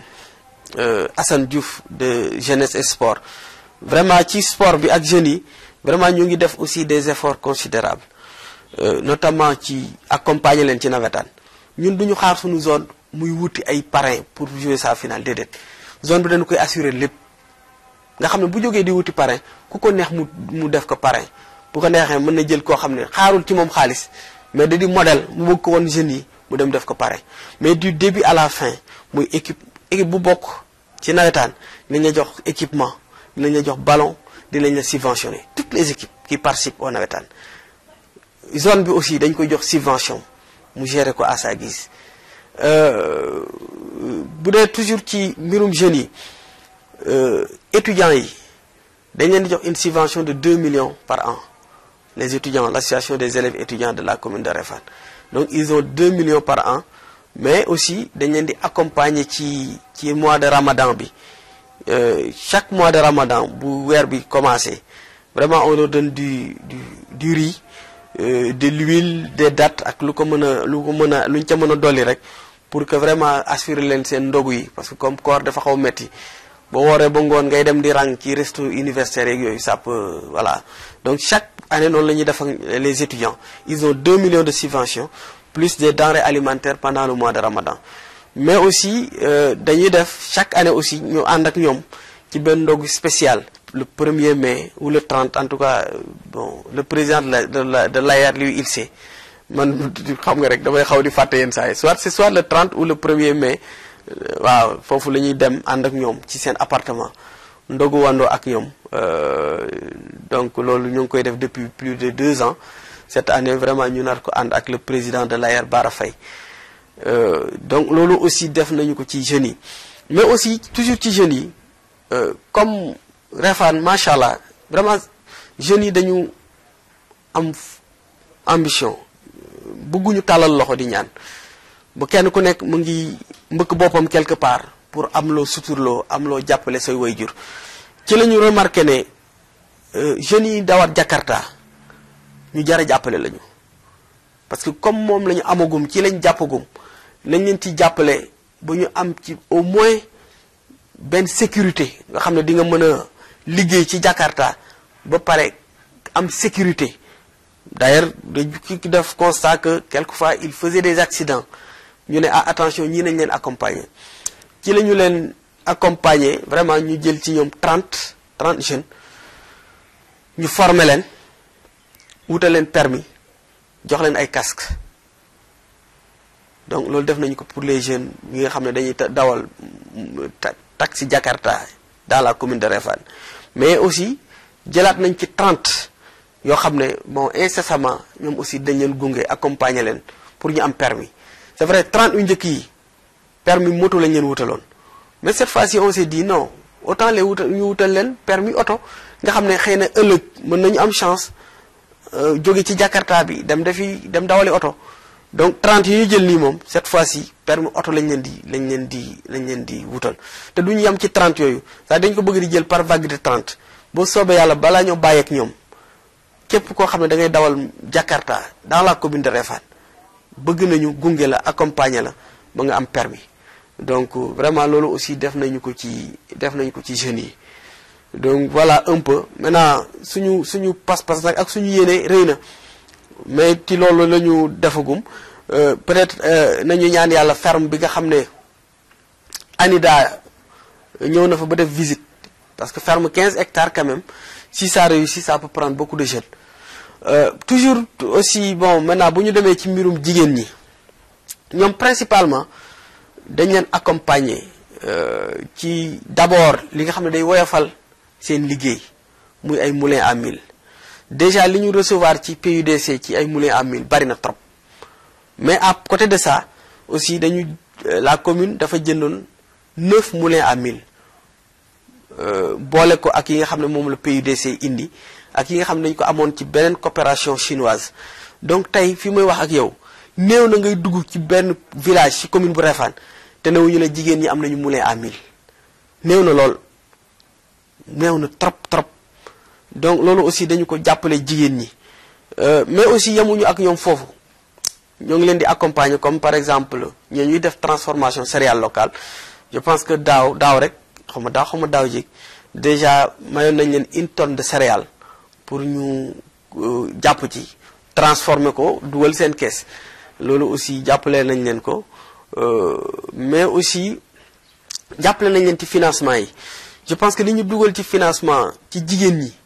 Assane Diouf de jeunesse et sport vraiment ci sport bi ak jeunes yi vraiment ñu ngi def aussi des efforts considérables notamment ci accompagner leen ci nawetaan ñun duñu xaar suñu zone muy wuti ay parrain pour jouer sa finale déedéet zone bi dañu koy assurer lépp nga xam ne bu jógee di wuti parrain ku ko neex mu mu def ko parrain bu ko neexee mën na jël koo xam ne xaarul ci moom xaalis mais da di modèle mu bëgg ko woon jeunes yi mu dem def ko parrain mais du début à la fin muy équipe équipe bu bokk ci nawetaan dinañ la jox équipement dinañ la jox ballon dinañ la subventionner toutes les équipes qui participent au nawetaan zone bi aussi dañ koy jox subvention mu gérer ko à sa guise bu dee toujours ci mbirum jeunes yi étudiants yi dañ leen di jox une subvention de 2 millions par an les étudiants l'association des élèves étudiants de la commune de Réfane donc ils ont 2 millions par an mais aussi dañ leen di accompagner ci ci mois de Ramadan bi chaque mois de Ramadan bu weer bi commencé vraiment on leur donne du du du riz de l'huile des dattes ak lu ko mën a lu ko mën a lu ñu ca mën a dolli rek pour que vraiment assurer leen seen ndogu yi parce que comme koor dafa xaw metti boo wooree ba ngoon ngay dem di rang ci resto universitaire yeeg yooyu ça peut voilà donc chaque année noonu la ñuy def ak les étudiants ils ont 2 millions de subventions plus des denrées alimentaires pendant le mois de Ramadan mais aussi dañuy def chaque année aussi ñu ànd ak ñoom ci benn ndogu spécial le 1er mai ou le 30 en tout cas bon le président de la de la de l'AER lui il sait man xam nga rek damay xaw di fàtte yenn saa yi soit c'est soit le 30 ou le 1er mai waaw foofu la ñuy dem ànd ak ñoom ci seen appartement ndogu wandoo ak ñoom donc loolu ñu ngi koy def depuis plus de deux ans cette année vraiment ñu nar ko ànd ak le président de l'AER Bara Faye donc loolu aussi def nañu ko ci jeunes yi mais aussi toujours ci jeunes yi comme Réfane macha allah vraiment jeunes yi dañu am ambition bëgguñu tàllal loxo di ñaan bu kenn ku nekk mu ngi mbëkk boppam quelque part pour am loo suturloo am loo jàppale say waajur ci la ñu remarqué ne jeunes yi dawat Jakarta ñu jar a jàppale lañu parce que comme moom la ñu amagum ci lañ jàppagum nañ leen ci jàppale ba ñu am ci au moins benn sécurité nga xam ne di nga mën a liggéey ci Jakarta ba pare am sécurité d'ailleurs dañu ki def constat que quelquefois il faisait des accidents ñu ne ah attention ñii nañ leen accompagner ci la ñu leen accompagner vraiment ñu jël ci ñoom 30 30 jeunes ñu former leen wutal leen permis jox leen ay casque donc loolu def nañu ko pour les jeunes ñi nga xam ne dañuy dawal taxi Jakarta dans la commune de Réfane mais aussi jëlaat nañ ci 30 yoo xam ne bon incessamment ñoom aussi dañ leen gunge accompagner leen pour ñu am permis c'est vrai 30 yu njëkk yi permis moto lañ leen wutaloon mais cette fois-ci on s'est dit non autant les wutal ñu wutal leen permis oto nga xam ne xëy na ëllëg mën nañu am chance jóge ci Jakarta bi dem defi dem dawali oto donc 30 yi ñu jël nii moom cette fois-ci permis oto lañ leen di lañ leen di lañ leen di wutal te duñu yem ci 30 yooyu sax dañ ko bëgg di jël par vague de 30 boo soobee yàlla balaa ñoo bàyyeek ñoom képp koo xam ne da ngay dawal Jakarta dans la commune de Réfane bëgg nañu gunge la accompagner la ba nga am permis donc vraiment loolu aussi def nañu ko ci def nañu ko ci jeunes yi donc voilà un peu maintenant suñu suñu pas-pas nag ak suñu yéene rëy na mais ci loolu la ñu defagum peut-être nañu ñaan yàlla ferme bi nga xam ne ANIDA ñëw na fa ba def visite parce que ferme 15 hectares quand même si ça réussit ça peut prendre beaucoup de jeunes euh, toujours aussi bon maintenant bu ñu demee ci mbirum jigéen ñi ñoom principalement dañ leen accompagner ci d'abord li nga xam ne day woyofal seen liggéey muy ay moulins à mil déjà li ñu recevoir ci PUDC ci ay moulins à mil bari na trop mais à côté de ça aussi dañu la commune dafa jëndoon neuf moulins à mil boole ko ak yi nga xam ne moom la PUDC indi ak yi nga xam ne dañu ko amoon ci beneen coopération chinoise donc tey fi may wax ak yow néew na ngay dugg ci benn village ci commune bu Réfane te newuñu la jigéen ñi am nañu moulin à mil néew na lool néew na trop trop donc loolu aussi dañu ko jàppale jigéen ñi mais aussi yemuñu ak ñoom foofu ñoo ngi leen di accompagner comme par exemple ñoo ñuy def transformation céréale locale je pense que daaw daaw rek xaw ma daaw xaw ma daaw jéeg déjà mayoon nañ leen une tonne de céréales pour ñu jàpp ci transformer ko dugal seen kees loolu aussi jàppale nañ leen ko mais aussi jàppale nañ leen ci financement yi je pense que li ñu dugal ci financement ci jigéen ñi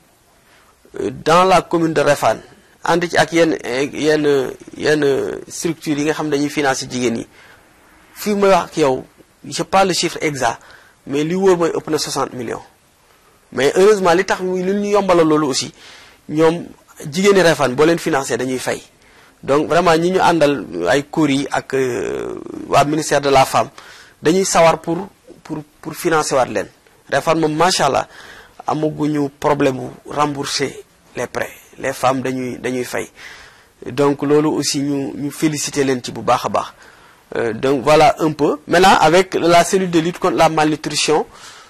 dans la commune de Réfane ànd ci ak yenn yenn yenn structures yi nga xam dañuy financer jigéen ñi fii may wax ak yow je pas le chiffre exact mais li wóor mooy ëpp na 60 millions mais heureusement li tax li ñu yombalal loolu aussi ñoom jigéen ñi Réfane boo leen financé dañuy fay donc vraiment ñi ñu àndal ay cours yi ak waa ministère de la femme dañuy sawar pour pour pour financer waat leen Réfane moom macha allah amaguñu problème bu rembourser les prêts les femmes dañuy dañuy fay donc loolu aussi ñu ñu féliciter leen ci bu baax a baax donc voilà un peu maintenant avec la cellule de lutte contre la malnutrition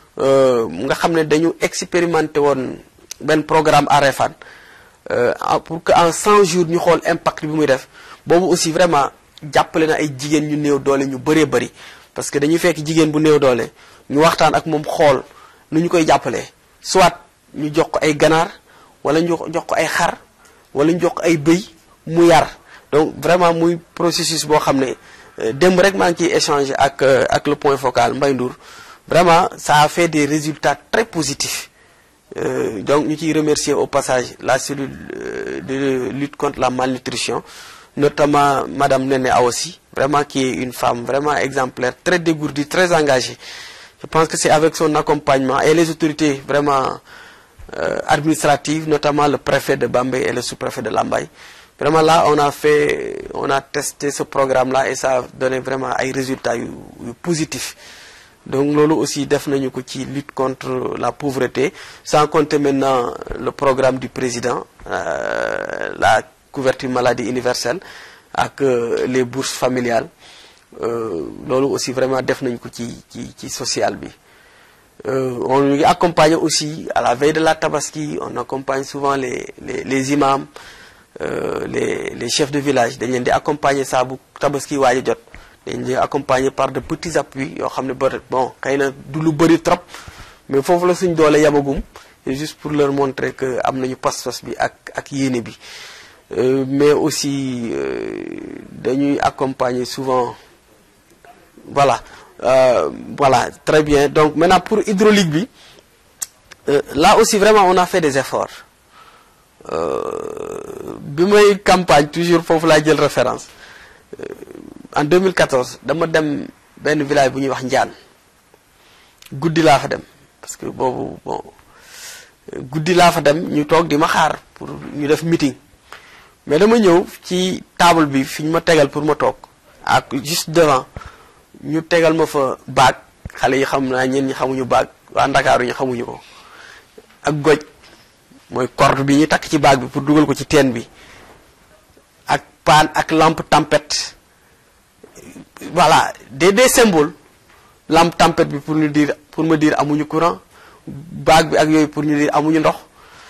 nga xam ne dañu expérimenté woon benn programme à Réfane pour que en 100 jours ñu xool impact bi muy def boobu aussi vraiment jàppale na ay jigéen ñu néew doole ñu bëree bëri parce que dañuy fekk jigéen bu néew doole ñu waxtaan ak moom xool nu ñu koy jàppalee soit ñu jox ko ay ganaar wala ñu jox ko ay xar wala ñu jox ko ay bëy mu yar donc vraiment muy processus boo xam ne démb rek maa ngi ciy échanger ak ak le point focal Mbaye Ndour vraiment ça a fait des résultats très positifs Euh, donc ñu ciy remercier au passage la cellule euh, de lutte contre la malnutrition notamment madame Néné Awassi vraiment qui est une femme vraiment exemplaire très dégourdie très engagée je pense que c'est avec son accompagnement et les autorités vraiment euh, administratives notamment le préfet de Bambey et le sous-préfet de Lambaye vraiment là on a fait on a testé ce programme là et ça a donné vraiment ay résultats yu yu positifs donc loolu aussi def nañu ko ci lutte contre la pauvreté sans compter maintenant le programme du président euh, la couverture maladie universelle ak euh, les bourses familiales loolu aussi vraiment def nañu ko ci ci ci social bi on ngi accompagne aussi à la veille de la tabaski on accompagne souvent les les les imams euh, les les chefs de village dañ leen di accompagner saa bu tabaski waaj a jot dañ leen accompagner par de petits appuis yoo xam ne ba bon xëy na du lu bëri trop mais foofu la suñ doole yamagum c'est juste pour leur montrer que am nañu pas-pas bi ak ak yéene bi mais aussi dañuy accompagner souvent voilà euh, voilà très bien donc maintenant pour hydraulique bi euh, là aussi vraiment on a fait des efforts bi may campagne toujours foofu laa jël référence en 2014 dama dem benn village bu ñuy wax Njaan guddi laa fa dem parce que boobu bon guddi laa fa dem ñu toog di ma xaar pour ñu def meeting mais dama ñëw ci table bi fi ñu ma tegal pour ma toog ak juste devant ñu tegal ma fa baag xale yi xam naa ñeen ñi xamuñu baag waa Ndakaaru ñi xamuñu ko ak goj mooy corde bi ñu takk ci baag bi pour dugal ko ci teen bi ak paan ak lampe tempête voilà des des symboles lampe tempête bi pour ñu dire pour me dire amuñu courant baag bi ak yooyu pour ñu dire amuñu ndox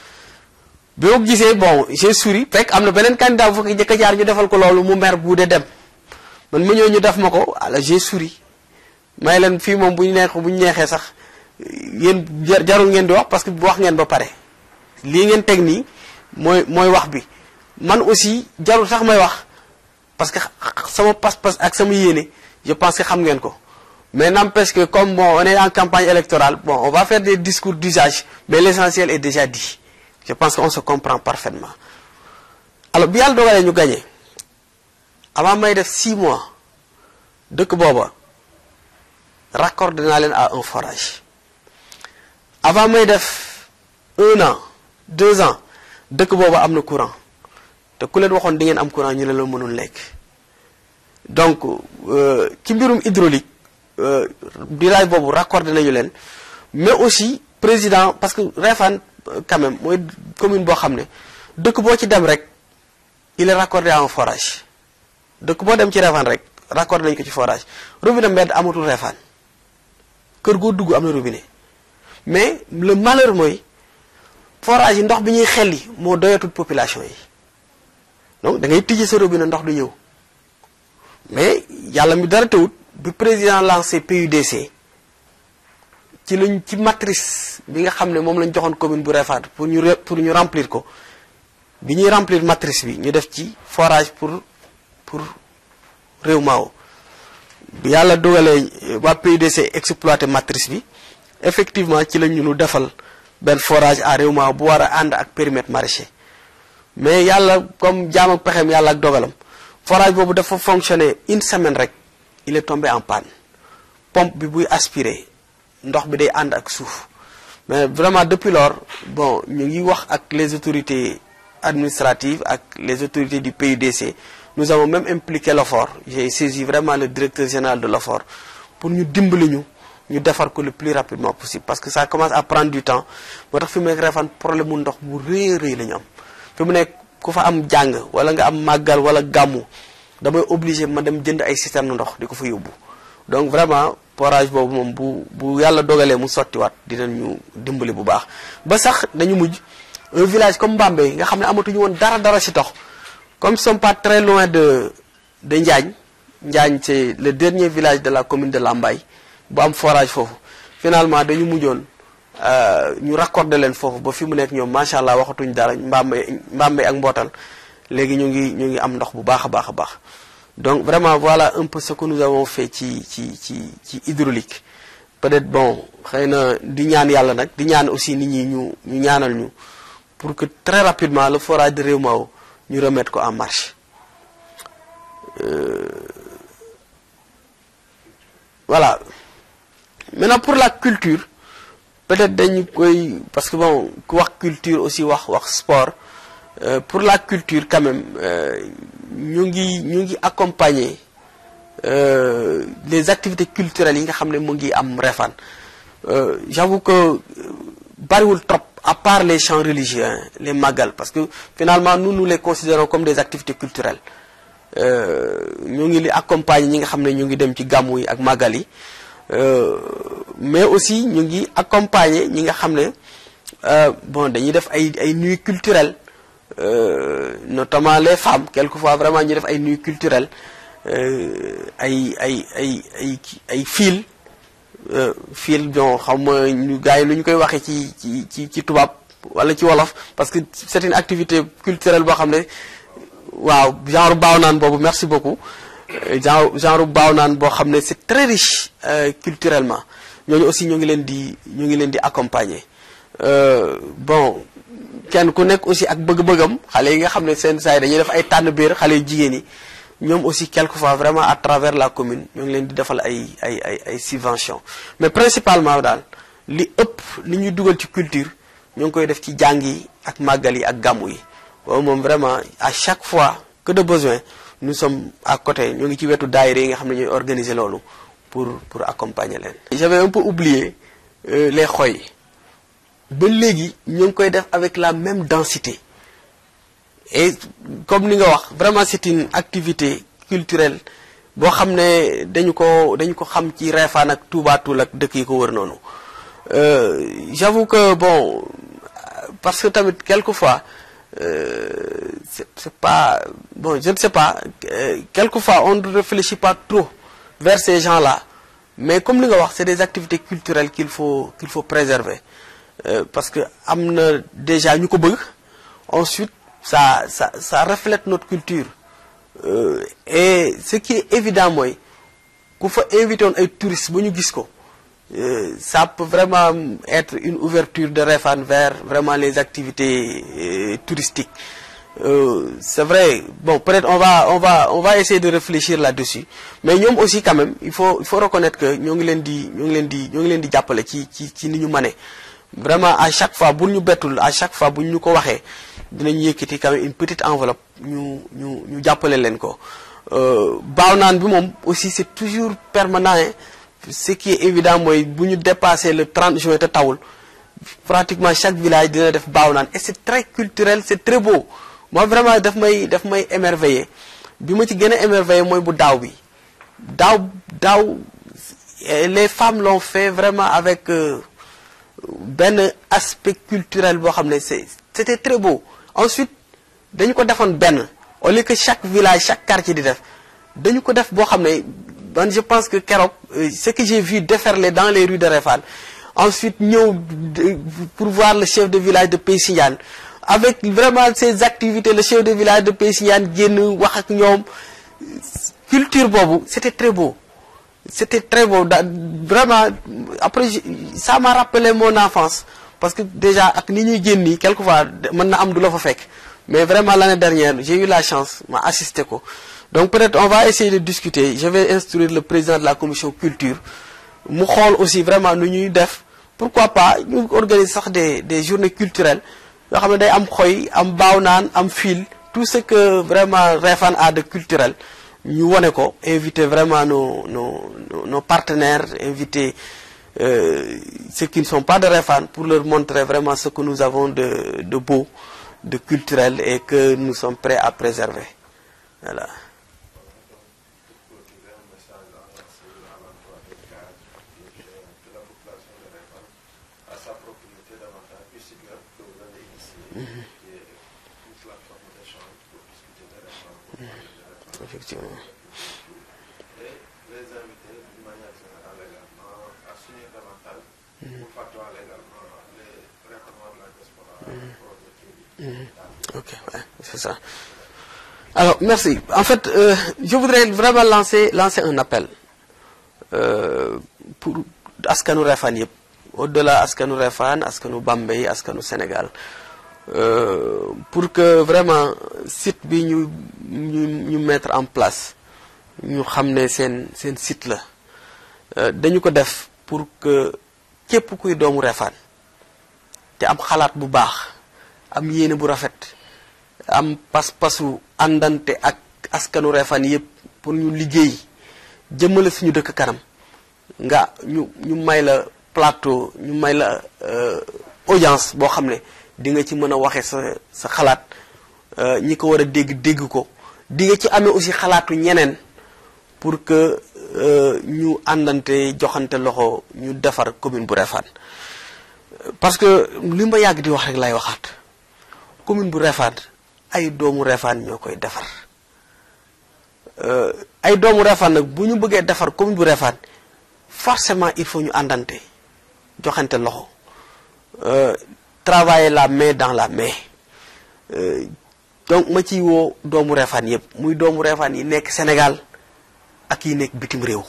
bi ma gisee bon j'ai souri fekk am na beneen candidat bu fa jëkk a jaar ñu defal ko loolu mu mer bu dee dem man ma ñëw ñu def ma ko alors j'ai souri may leen fii moom bu ñu neex bu ñu neexee sax yéen jarul ngeen di wax parce que wax ngeen ba pare lii ngeen teg nii mooy mooy wax bi man aussi jarul sax may wax parce que sama pas-pas ak sama yéene je pense que xam ngeen ko mais n'empêche que comme bon on est en campagne électorale bon on va faire des discours d'usage mais l'essentiel est déjà dit je pense qu'on se comprend parfaitement alors bi yàlla dogalee ñu gagné avant may def 6 mois dëkk booba raccordé naa leen à un forage avant may def un an deux ans dëkk booba am na courant te ku leen waxoon di ngeen am courant ñu ne la mënul lekk donc ci mbirum hydraulique village boobu raccordé nañu leen mais aussi président parce que Réfane quand même mooy commune boo xam ne dëkk boo ci dem rek il est raccordé à un forage dëkk boo dem ci Réfane rek raccordé nañu ko ci forage robinet mbedd amatul Réfane kër goo dugg am na robinet mais le malheur mooy forage yi ndox bi ñuy xelli moo doyatul population yi donc da ngay tijji sa robinet ndox du ñëw mais yàlla mi dara tawut bi président lancé PUDC ci lañ ci matrice bi nga xam ne moom lañ joxoon commune bu Réfane pour ñu pour ñu remplir ko bi ñuy remplir matrice bi ñu def ci forage pour pour réew maaw bi yàlla dogalee waa PUDC exploité matrice bi effectivement ci lañ ñu defal benn forage à réew maaw bu war a ànd ak périmètre maraîcher mais yàlla comme jaam ak pexem yàlla ak dogalam forage boobu dafa fonctionner une semaine rek il est tombé en panne pompe bi buy aspirer ndox bi day ànd ak suuf mais vraiment depuis lors bon ñu ngi wax ak les autorités administratives ak les autorités du PUDC nous avons même impliqué l'OFOR j'ai saisi vraiment le directeur général de l'OFOR pour ñu dimbali ñu ñu defar ko le plus rapidement possible parce que ça commence à prendre du temps moo tax fi mu nekk Réfane problème mu ndox bu rëy rëy la ñu am fi mu nekk ku fa am jàng wala nga am màggal wala gàmmu damay obligé ma dem jënd ay citerne ndox di ko fa yóbbu donc vraiment forage boobu moom bu bu yàlla dogalee mu sottiwaat dinañu dimbali bu baax ba sax dañu mujj un village comme Mbambey nga xam ne amatuñu woon dara dara ci ndox comme ils sont pas très loin de de Njaañ Njaañ c'est le dernier village de la commune de Lambaye bu am forage foofu finalement dañu mujjoon ñu raccordé leen foofu ba fi mu nekk ñoom macha allah waxatuñ dara Mbambey Mbambey ak mbootal léegi ñu ngi ñu ngi am ndox bu baax a baax a baax donc vraiment voilà un peu ce que nous avons fait ci ci ci ci hydraulique peut-être bon xëy na di ñaan yàlla nag di ñaan aussi nit ñi ñu ñu ñaanal ñu pour que très rapidement le forage de Réewmao ñu remettre ko en marche euh, voilà maintenant pour la culture peut-être dañu koy parce que bon ku wax culture aussi wax wax sport euh, pour la culture quand même ñu ngi ñu ngi accompagner euh, les activités culturelles yi nga xam ne mu ngi am Réfane j'avoue que bariwul trop à part les chants religieux hein, les magal parce que finalement nous nous les considérons comme des activités culturelles ñu ngi li accompagner ñi nga xam ne ñu ngi dem ci gàmmu yi ak magal yi mais aussi ñu ngi accompagner ñi nga xam ne bon dañuy def ay ay nuits culturelles notamment les femmes quelquefois vraiment ñu def ay nuits culturelles ay ay ay ay ay fil fil bon xam ma ñu gars yi lu ñu koy waxee ci ci ci ci tubaab wala ci wolof parce que c'est une activité culturelle boo xam ne waaw genre baaw naan boobu merci beaucoup genre genre baaw naan boo xam ne c'est très riche culturellement ñooñu aussi ñoo ngi leen di ñu ngi leen di accompagner bon kenn ku nekk aussi ak bëgg-bëggam xale yi nga xam ne seen saa yi dañuy def ay tànn biir xale yu jigéen yi ñoom aussi quelquefois vraiment à travers la commune ñoo ngi leen di defal ay ay ay ay subventions mais principalement daal li ëpp li ñuy dugal ci culture ñoo ngi koy def ci jàng yi ak màggal yi ak gàmmu yi waaw moom vraiment à chaque fois que de besoin nous sommes à côté ñoo ngi ci wetu daayira yi nga xam ne ñooy organiser loolu pour pour accompagner leen. j'avais un peu oublié euh, les xoy ba léegi ñoo ngi koy def avec la même densité et comme ni nga wax vraiment c'est une activité culturelle boo xam ne dañu ko dañu ko xam ci Réfane ak Touba Toul ak dëkk yi ko wër noonu j'avoue que bon parce que tamit quelquefois euh, c'est c'est pas bon je ne sais pas euh, quelquefois on ne réfléchit pas trop vers ces gens-là mais comme li nga wax c'est des activités culturelles qu'il faut qu'il faut préserver euh, parce que am na déjà ñu ko bëgg ensuite ça ça ça reflète notre culture et ce qui est évident mooy ku fa invité woon ay touristes ba ñu gis ko ça peut vraiment être une ouverture de Réfane vers vraiment les activités euh, touristiques euh, c'est vrai bon peut-être on va on va on va essayer de réfléchir là-dessus mais ñoom aussi quand même il faut il faut reconnaître que ñoo ngi leen di ñoo ngi leen di ñoo ngi leen di jàppale ci ci ci ni ñu mënee vraiment à chaque fois bu ñu bettul à chaque fois bu ñu ko waxee dinañ yëkkati quand même une petite enveloppe ñu ñu ñu jàppale leen ko baaw naan bi moom aussi c'est toujours permanent hein. ce qui est évident mooy bu ñu dépasser le 30 juin te tawul pratiquement chaque village dina def baaw naan et c'est très culturel c'est très beau moi vraiment daf may daf may émerveiller bi ma ci gën a émerveiller mooy bu daaw bi daaw daaw les femmes l'ont fait vraiment avec euh, benn aspect culturel boo xam ne c'est c'était très beau ensuite dañu ko defoon benn au lieu que chaque village chaque quartier di def dañu ko def boo xam ne man je pense que keroog ce que j'ai vu déferler dans les rues de Réfane ensuite ñëw pour voir le chef de village de Peysignane avec vraiment ces activités le chef de village de Peysignane génn wax ak ñoom culture boobu c'était très beau c'était très beau da vraiment après ça m'a rappelé mon enfance parce que déjà ak ni ñuy génn nii quelquefois mën na am du la fa fekk mais vraiment l'année dernière j'ai eu la chance ma assisté ko donc peut-être on va essayer de discuter je vais instruire le président de la commission culture mu xool aussi vraiment nu ñuy def pourquoi pas ñu organiser sax des des journées culturelles yoo xam ne day am xoy am baaw naan am fil tout ce que vraiment Réfane a de culturel ñu wone ko inviter vraiment nos nos nos partenaires inviter euh, ceux qui ne sont pas de Réfane pour leur montrer vraiment ce que nous avons de de beau de culturel et que nous sommes prêts à préserver voilà effectivement les invités d'une manière générale également assurer davantage pour facturer également les réformes de la diaspora projet qui ok ouais, c'est ça alors merci en fait euh, je voudrais vraiment lancer lancer un appel euh, pour askanu Réfane yëpp au-delà askanu Réfane askanu Bambey askanu Sénégal euh, pour que vraiment site bi ñu ñu ñu mettre en place ñu xam ne seen seen site la dañu ko def pour que képp kuy doomu Réfane te am xalaat bu baax am yéene bu rafet am pas-pasu àndante ak askanu Réfane yëpp pour ñu liggéey jëmale suñu dëkk kanam nga ñu ñu may la plateau ñu may la audience boo xam ne di nga ci mën a waxe sa sa xalaat ñi ko war a dégg dégg ko di nga ci amee aussi xalaatu ñeneen pour que ñu àndante joxante loxo ñu defar commune bu Réfane parce que li ma yàgg di wax rek lay waxaat commune bu Réfane ay doomu Réfane ñoo koy defar ay doomu Réfane nag bu ñu bëggee defar commune bu Réfane forcément il faut ñu àndante joxante loxo travailler la main dans la main donc ma ciy woo doomu Réfane yëpp muy doomu Réfane yi nekk Sénégal ak yi nekk bitim réew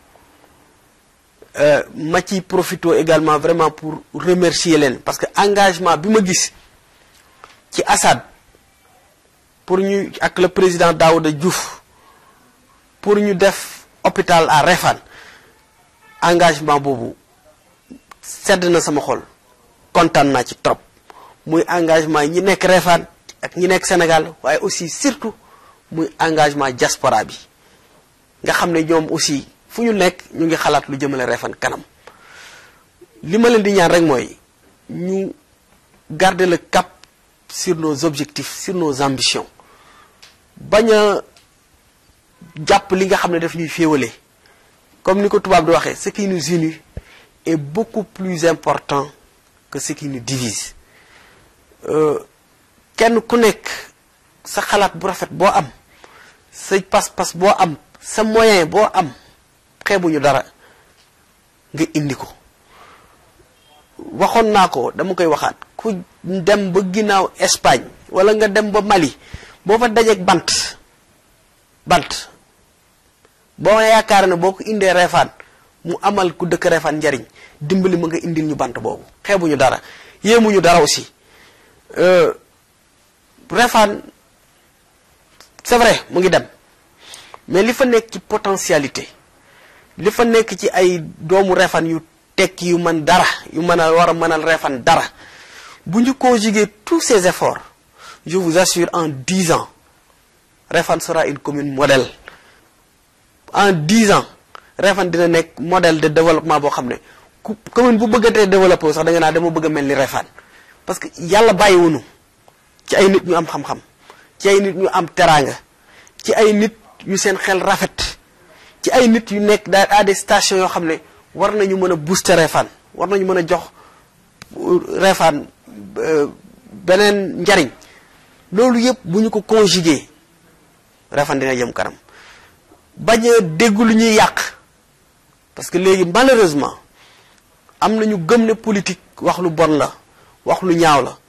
ma ci profito également vraiment pour remercier leen parce que engagement bi ma gis ci Assad pour ñu ak le président Daouda Diouf pour ñu def hôpital à Réfane engagement boobu sedd na sama xol kontaan naa ci trop muy engagement ñi nekk Réfane ak ñi nekk Sénégal waaye aussi surtout muy engagement diaspora bi nga xam ne ñoom aussi fu ñu nekk ñu ngi xalaat lu jëmale Réfane kanam li ma leen di ñaan rek mooy ñu garder le cap sur nos objectifs sur nos ambitions bañ a jàpp li nga xam ne daf ñuy féewale comme ni ko tubaab di waxee ce qui nous unit est beaucoup plus important que ce qui nous divise kenn ku nekk sa xalaat bu rafet boo am sa pas-pas boo am sa moyen boo am xeebuñu dara nga indi ko waxoon naa ko dama koy waxaat ku dem ba ginnaaw Espagne wala nga dem ba Mali boo fa dajeeg bant bant boo yaakaar ne boo ko indee reefaan mu amal ku dëkk reefaan njariñ dimbali ma nga indil ñu bant boobu xeebuñu dara yéemuñu dara aussi reefaan c'est vrai mu ngi dem mais li fa nekk ci potentialité li fa nekk ci ay doomu reefaan yu tekki yu mën dara yu mën a war a mënal reefaan dara bu ñu conjuguer tous ces efforts je vous assure en dix ans Réfane sera une commune modèle en dix ans Réfane dina nekk modèle de développement boo xam ne ku commune bu bëggatee développé sax da nga naa dama bëgg a mel ni Réfane parce que yàlla bàyyiwunu ci ay nit ñu am xam-xam ci ay nit ñu am teraanga ci ay nit yu seen xel rafet ci ay nit yu nekk daal à des stations yoo xam ne war nañu mën a booster Réfane war nañu mën a jox Réfane beneen njariñ loolu yëpp bu ñu ko conjuguer Réfane dina jëm kanam bañ a dégg lu ñuy yàq parce que léegi malheureusement am na ñu gëm ne politique wax lu bon la wax lu ñaaw la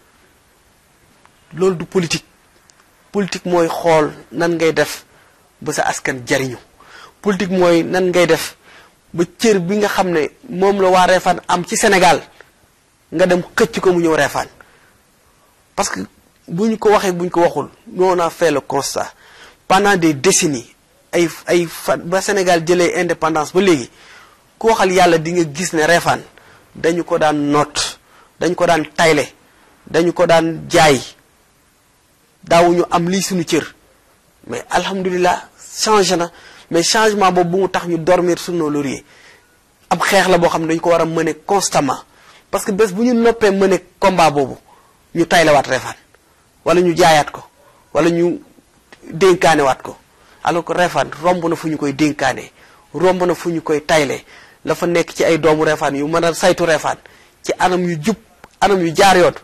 loolu du politique politique mooy xool nan ngay def ba sa askan jariñu politique mooy nan ngay def ba cër bi nga xam ne moom la waa Réfane am ci Sénégal nga dem xëcc ko mu ñëw Réfane parce que bu ñu ko waxee bu ñu ko waxul nous on a fait le constat pendant des décennies ay ay fan ba Sénégal jëlee indépendance ba léegi ku waxal yàlla di nga gis ne Réfane dañu ko daan noot dañu ko daan tayle dañu ko daan jaay daawuñu am lii suñu cër mais alhamdulilah changé na mais changement boobu bu mu tax ñu dormir sur nos lauriers ab xeex la boo xam ne dañu ko war a mëne constamment parce que bés bu ñu noppee mëne combat boobu ñu taylewaat Réfane wala ñu jaayaat ko wala ñu dénkaanewaat ko alors que Réfane romb na fu ñu koy dénkaane romb na fu ñu koy tayle la fa nekk ci ay doomu Réfane yu mën a saytu Réfane ci anam yu jub anam yu jaar yoon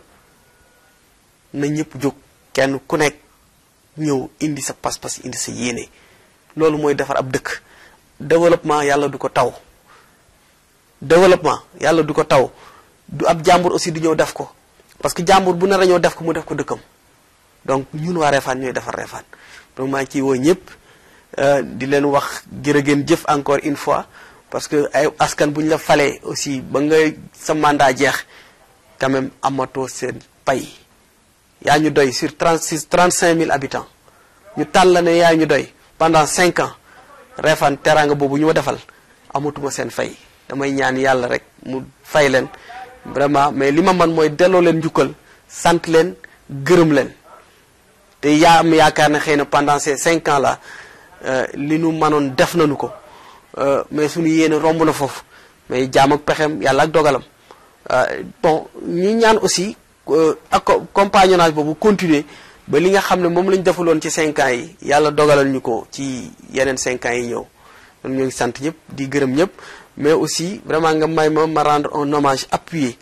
na ñëpp jóg kenn ku nekk ñëw indi sa pas-pas indi sa yéene loolu mooy defar ab dëkk développement yàlla du ko taw développement yàlla du ko taw du ab jàmbur aussi du ñëw def ko parce que jàmbur bu nar a ñëw def ko mu def ko dëkkam donc ñun waa Réfane ñooy defar Réfane donc maa ngi ciy woo ñëpp di leen wax jërë ngeen jëf encore une fois parce que ay askan bu ñu la falee aussi ba nga sa mandat jeex quand même amatoo seen pay yaa ñu doy sur 36 35 000 habitants ñu tàll la ne yaa ñu doy pendant 5 ans Réfane teraanga boobu ñu ma defal amatuma seen fay damay ñaan yàlla rek mu fay leen vraiment mais li ma man mooy delloo leen njukkal sant leen gërëm leen te yaa am yaakaar ne xëy na pendant ces 5 ans là li nu mënoon def nañu ko mais suñu yéene romb na foofu mais jaam ak pexem yàlla ak dogalam bon ñu ñaan aussi ak compagnonnage boobu continuer ba li nga xam ne moom lañ defaloon ci 5 ans yi yàlla dogalal ñu ko ci yeneen 5 ans yi ñëw kon ñoo ngi sant ñëpp di gërëm ñëpp mais aussi vraiment nga may ma ma rendre un hommage appuyé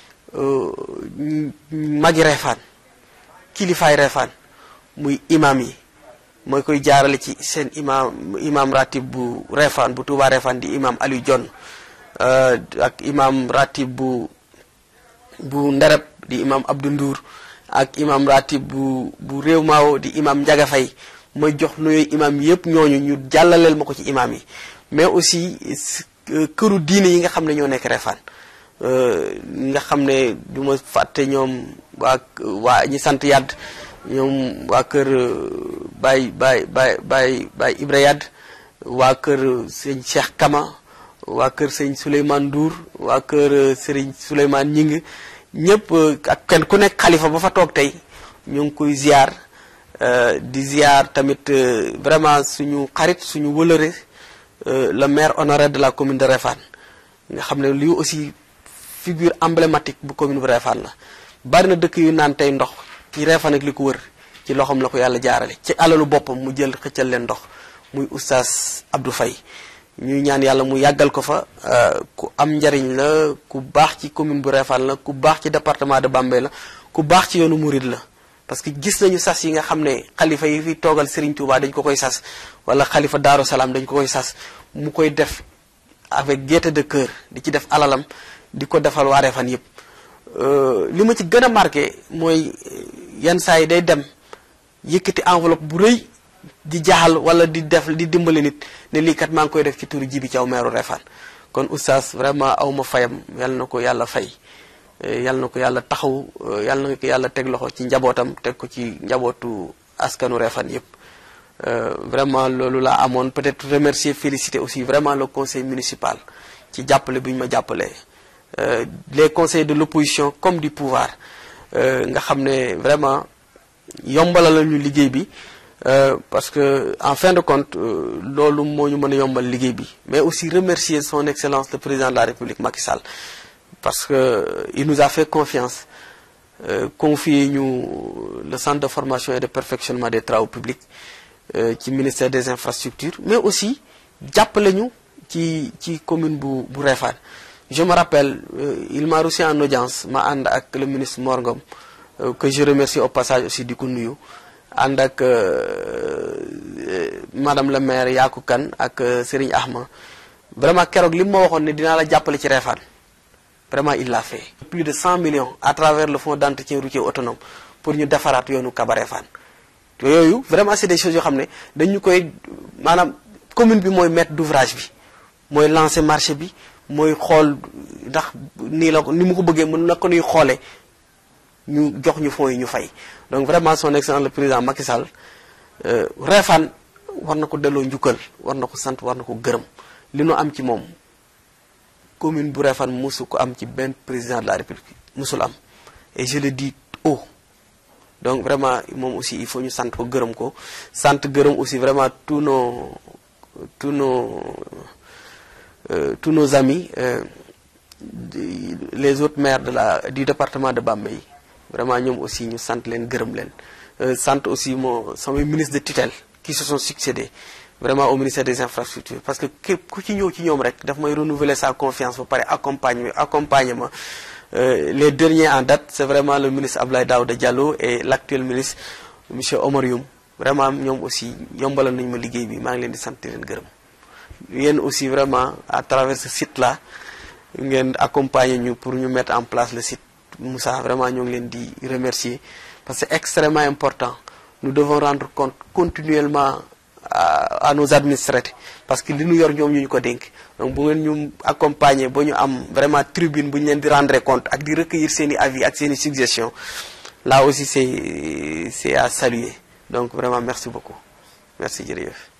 magi Réfane kilifaay Réfane muy imam yi mooy koy jaarale ci seen imam imam ratib bu Réfane bu Touba Réfane di imam Aliou Dione ak imam ratib bu bu Ndereb di imam Abdou Ndour ak imam ratib bu bu réew maawo di imam Njaga Fay may jox nuyooy imam yëpp ñooñu ñu jàllaleel ma ko ci imam yi mais aussi këru diine yi nga xam ne ñoo nekk Refane nga xam ne du ma fàtte ñoom waa waa ñi sant Yadd ñoom waa kër Baye Baye Baye Baye Baye Ibra Yadd waa kër sëñ Cheikh Kama waa kër sëñ Souleymane Ndour waa kër sëriñ Souleymane Ñing ñëpp ak kenn ku nekk xalifa ba fa toog tey ñu ngi koy ziar di ziar tamit vraiment suñu xarit suñu wëlëre le maire honoraire de la commune de Refane nga xam ne lii aussi figure emblématique bu commune bu Refane la bari na dëkk yu naan tey ndox ci Refane ak li ko wër ci loxoom la ko yàlla jaarale ci alalu boppam mu jël xëccal leen ndox muy oustaz Abdou Faye ñuy ñaan yàlla mu yàggal ko fa ku am njariñ la ku baax ci commune bu Refane la ku baax ci département de Bambey la ku baax ci yoonu Mouride la parce que gis nañu sas yi nga xam ne xalifa yi fi toogal Serigne Touba dañ ko koy sas wala xalifa Daaru Salaam dañ ko koy sas mu koy def avec gaieté de cœur di ci def alalam di ko defal waa Refane yëpp li ma ci gën a marqué mooy yenn saa yi day dem yëkkati enveloppe bu rëy di jaaxal wala di def di dimbali nit ne lii kat maa ngi koy def ci turu Jibi Thiaw meeru Refane kon oustaz vraiment aw ma fayam yal na ko yàlla fay yal na ko yàlla taxaw yal na ko yàlla teg loxo ci njabootam teg ko ci njabootu askanu Refane yëpp vraiment loolu laa amoon peut-être remercier féliciter aussi vraiment le conseil municipal ci jàppale bi ñu ma jàppale les conseils de l'opposition comme du pouvoir nga xam ne vraiment yombalal la ñu liggéey bi parce que en fin de compte loolu moo ñu mën a yombal liggéey bi mais aussi remercier son excellence le président de la république Macky Sall parce que il nous a fait confiance confier ñu le centre de formation et de perfectionnement des travaux publics ci ministère des infrastructures mais aussi jàppale ñu ci ci commune bu bu Refane je me rappelle il m'a reçu en audience ma ànd ak le ministre Mor Ngom que je remercie au passage aussi di ko nuyu ànd ak madame le maire Yaku Kane ak Serigne Ahma vraiment keroog li ma waxoon ne dinaa la jàppale ci Refane vraiment il l'a fait. plus de 100 millions à travers le fonds d'entretien routier autonome pour ñu defaraat yoonu Kaba Refane yooyu vraiment c'est des choses yoo xam ne dañu koy maanaam commune bi mooy maître d'ouvrage bi mooy lancer marché bi mooy xool ndax nii la ni mu ko bëggee mën na ko nuy xoolee ñu jox ñu fonds yi ñu fay donc vraiment son excellence le président Macky Sall Refane war na ko delloo njukkal war na ko sant war na ko gërëm li nu am ci moom commune bu Refane mosu ko am ci benn président de la République mosul am et je le dis haut donc vraiment moom aussi il faut ñu sant ko gërëm ko sant gërëm aussi vraiment tous nos tous nos euh, tous nos amis euh, les autres maires de la du département de Bambey vraiment ñoom aussi ñu sant leen gërëm leen sant aussi moo samay ministre de tutelle qui se sont succédés vraiment au ministère des infrastructures parce que képp ku ci ñëw ci ñoom rek daf may renouveler sa confiance ba pare accompagner accompagnement Euh, les derniers en date c'est vraiment le ministre Abdoulaye Daouda Diallo et l'actuel ministre monsieur Omar Youm vraiment ñoom aussi yombalal nañu ma liggéey bi maa ngi leen di sant leen gërëm yéen aussi vraiment à travers ce site là ngeen accompagner ñu pour ñu mettre en place le site Moussa vraiment ñoo ngi leen di remercier parce que c'est extrêmement important nous devons rendre compte continuellement à, à nos administrés parce que li ñu yor ñoom ñu ñu ko dénk donc bu ngeen ñu accompagner ba ñu am vraiment tribune bu ñu leen di rendre compte ak di recueillir seen i avis ak seen i suggestions là aussi c'est c'est à saluer donc vraiment merci beaucoup merci jërëjëf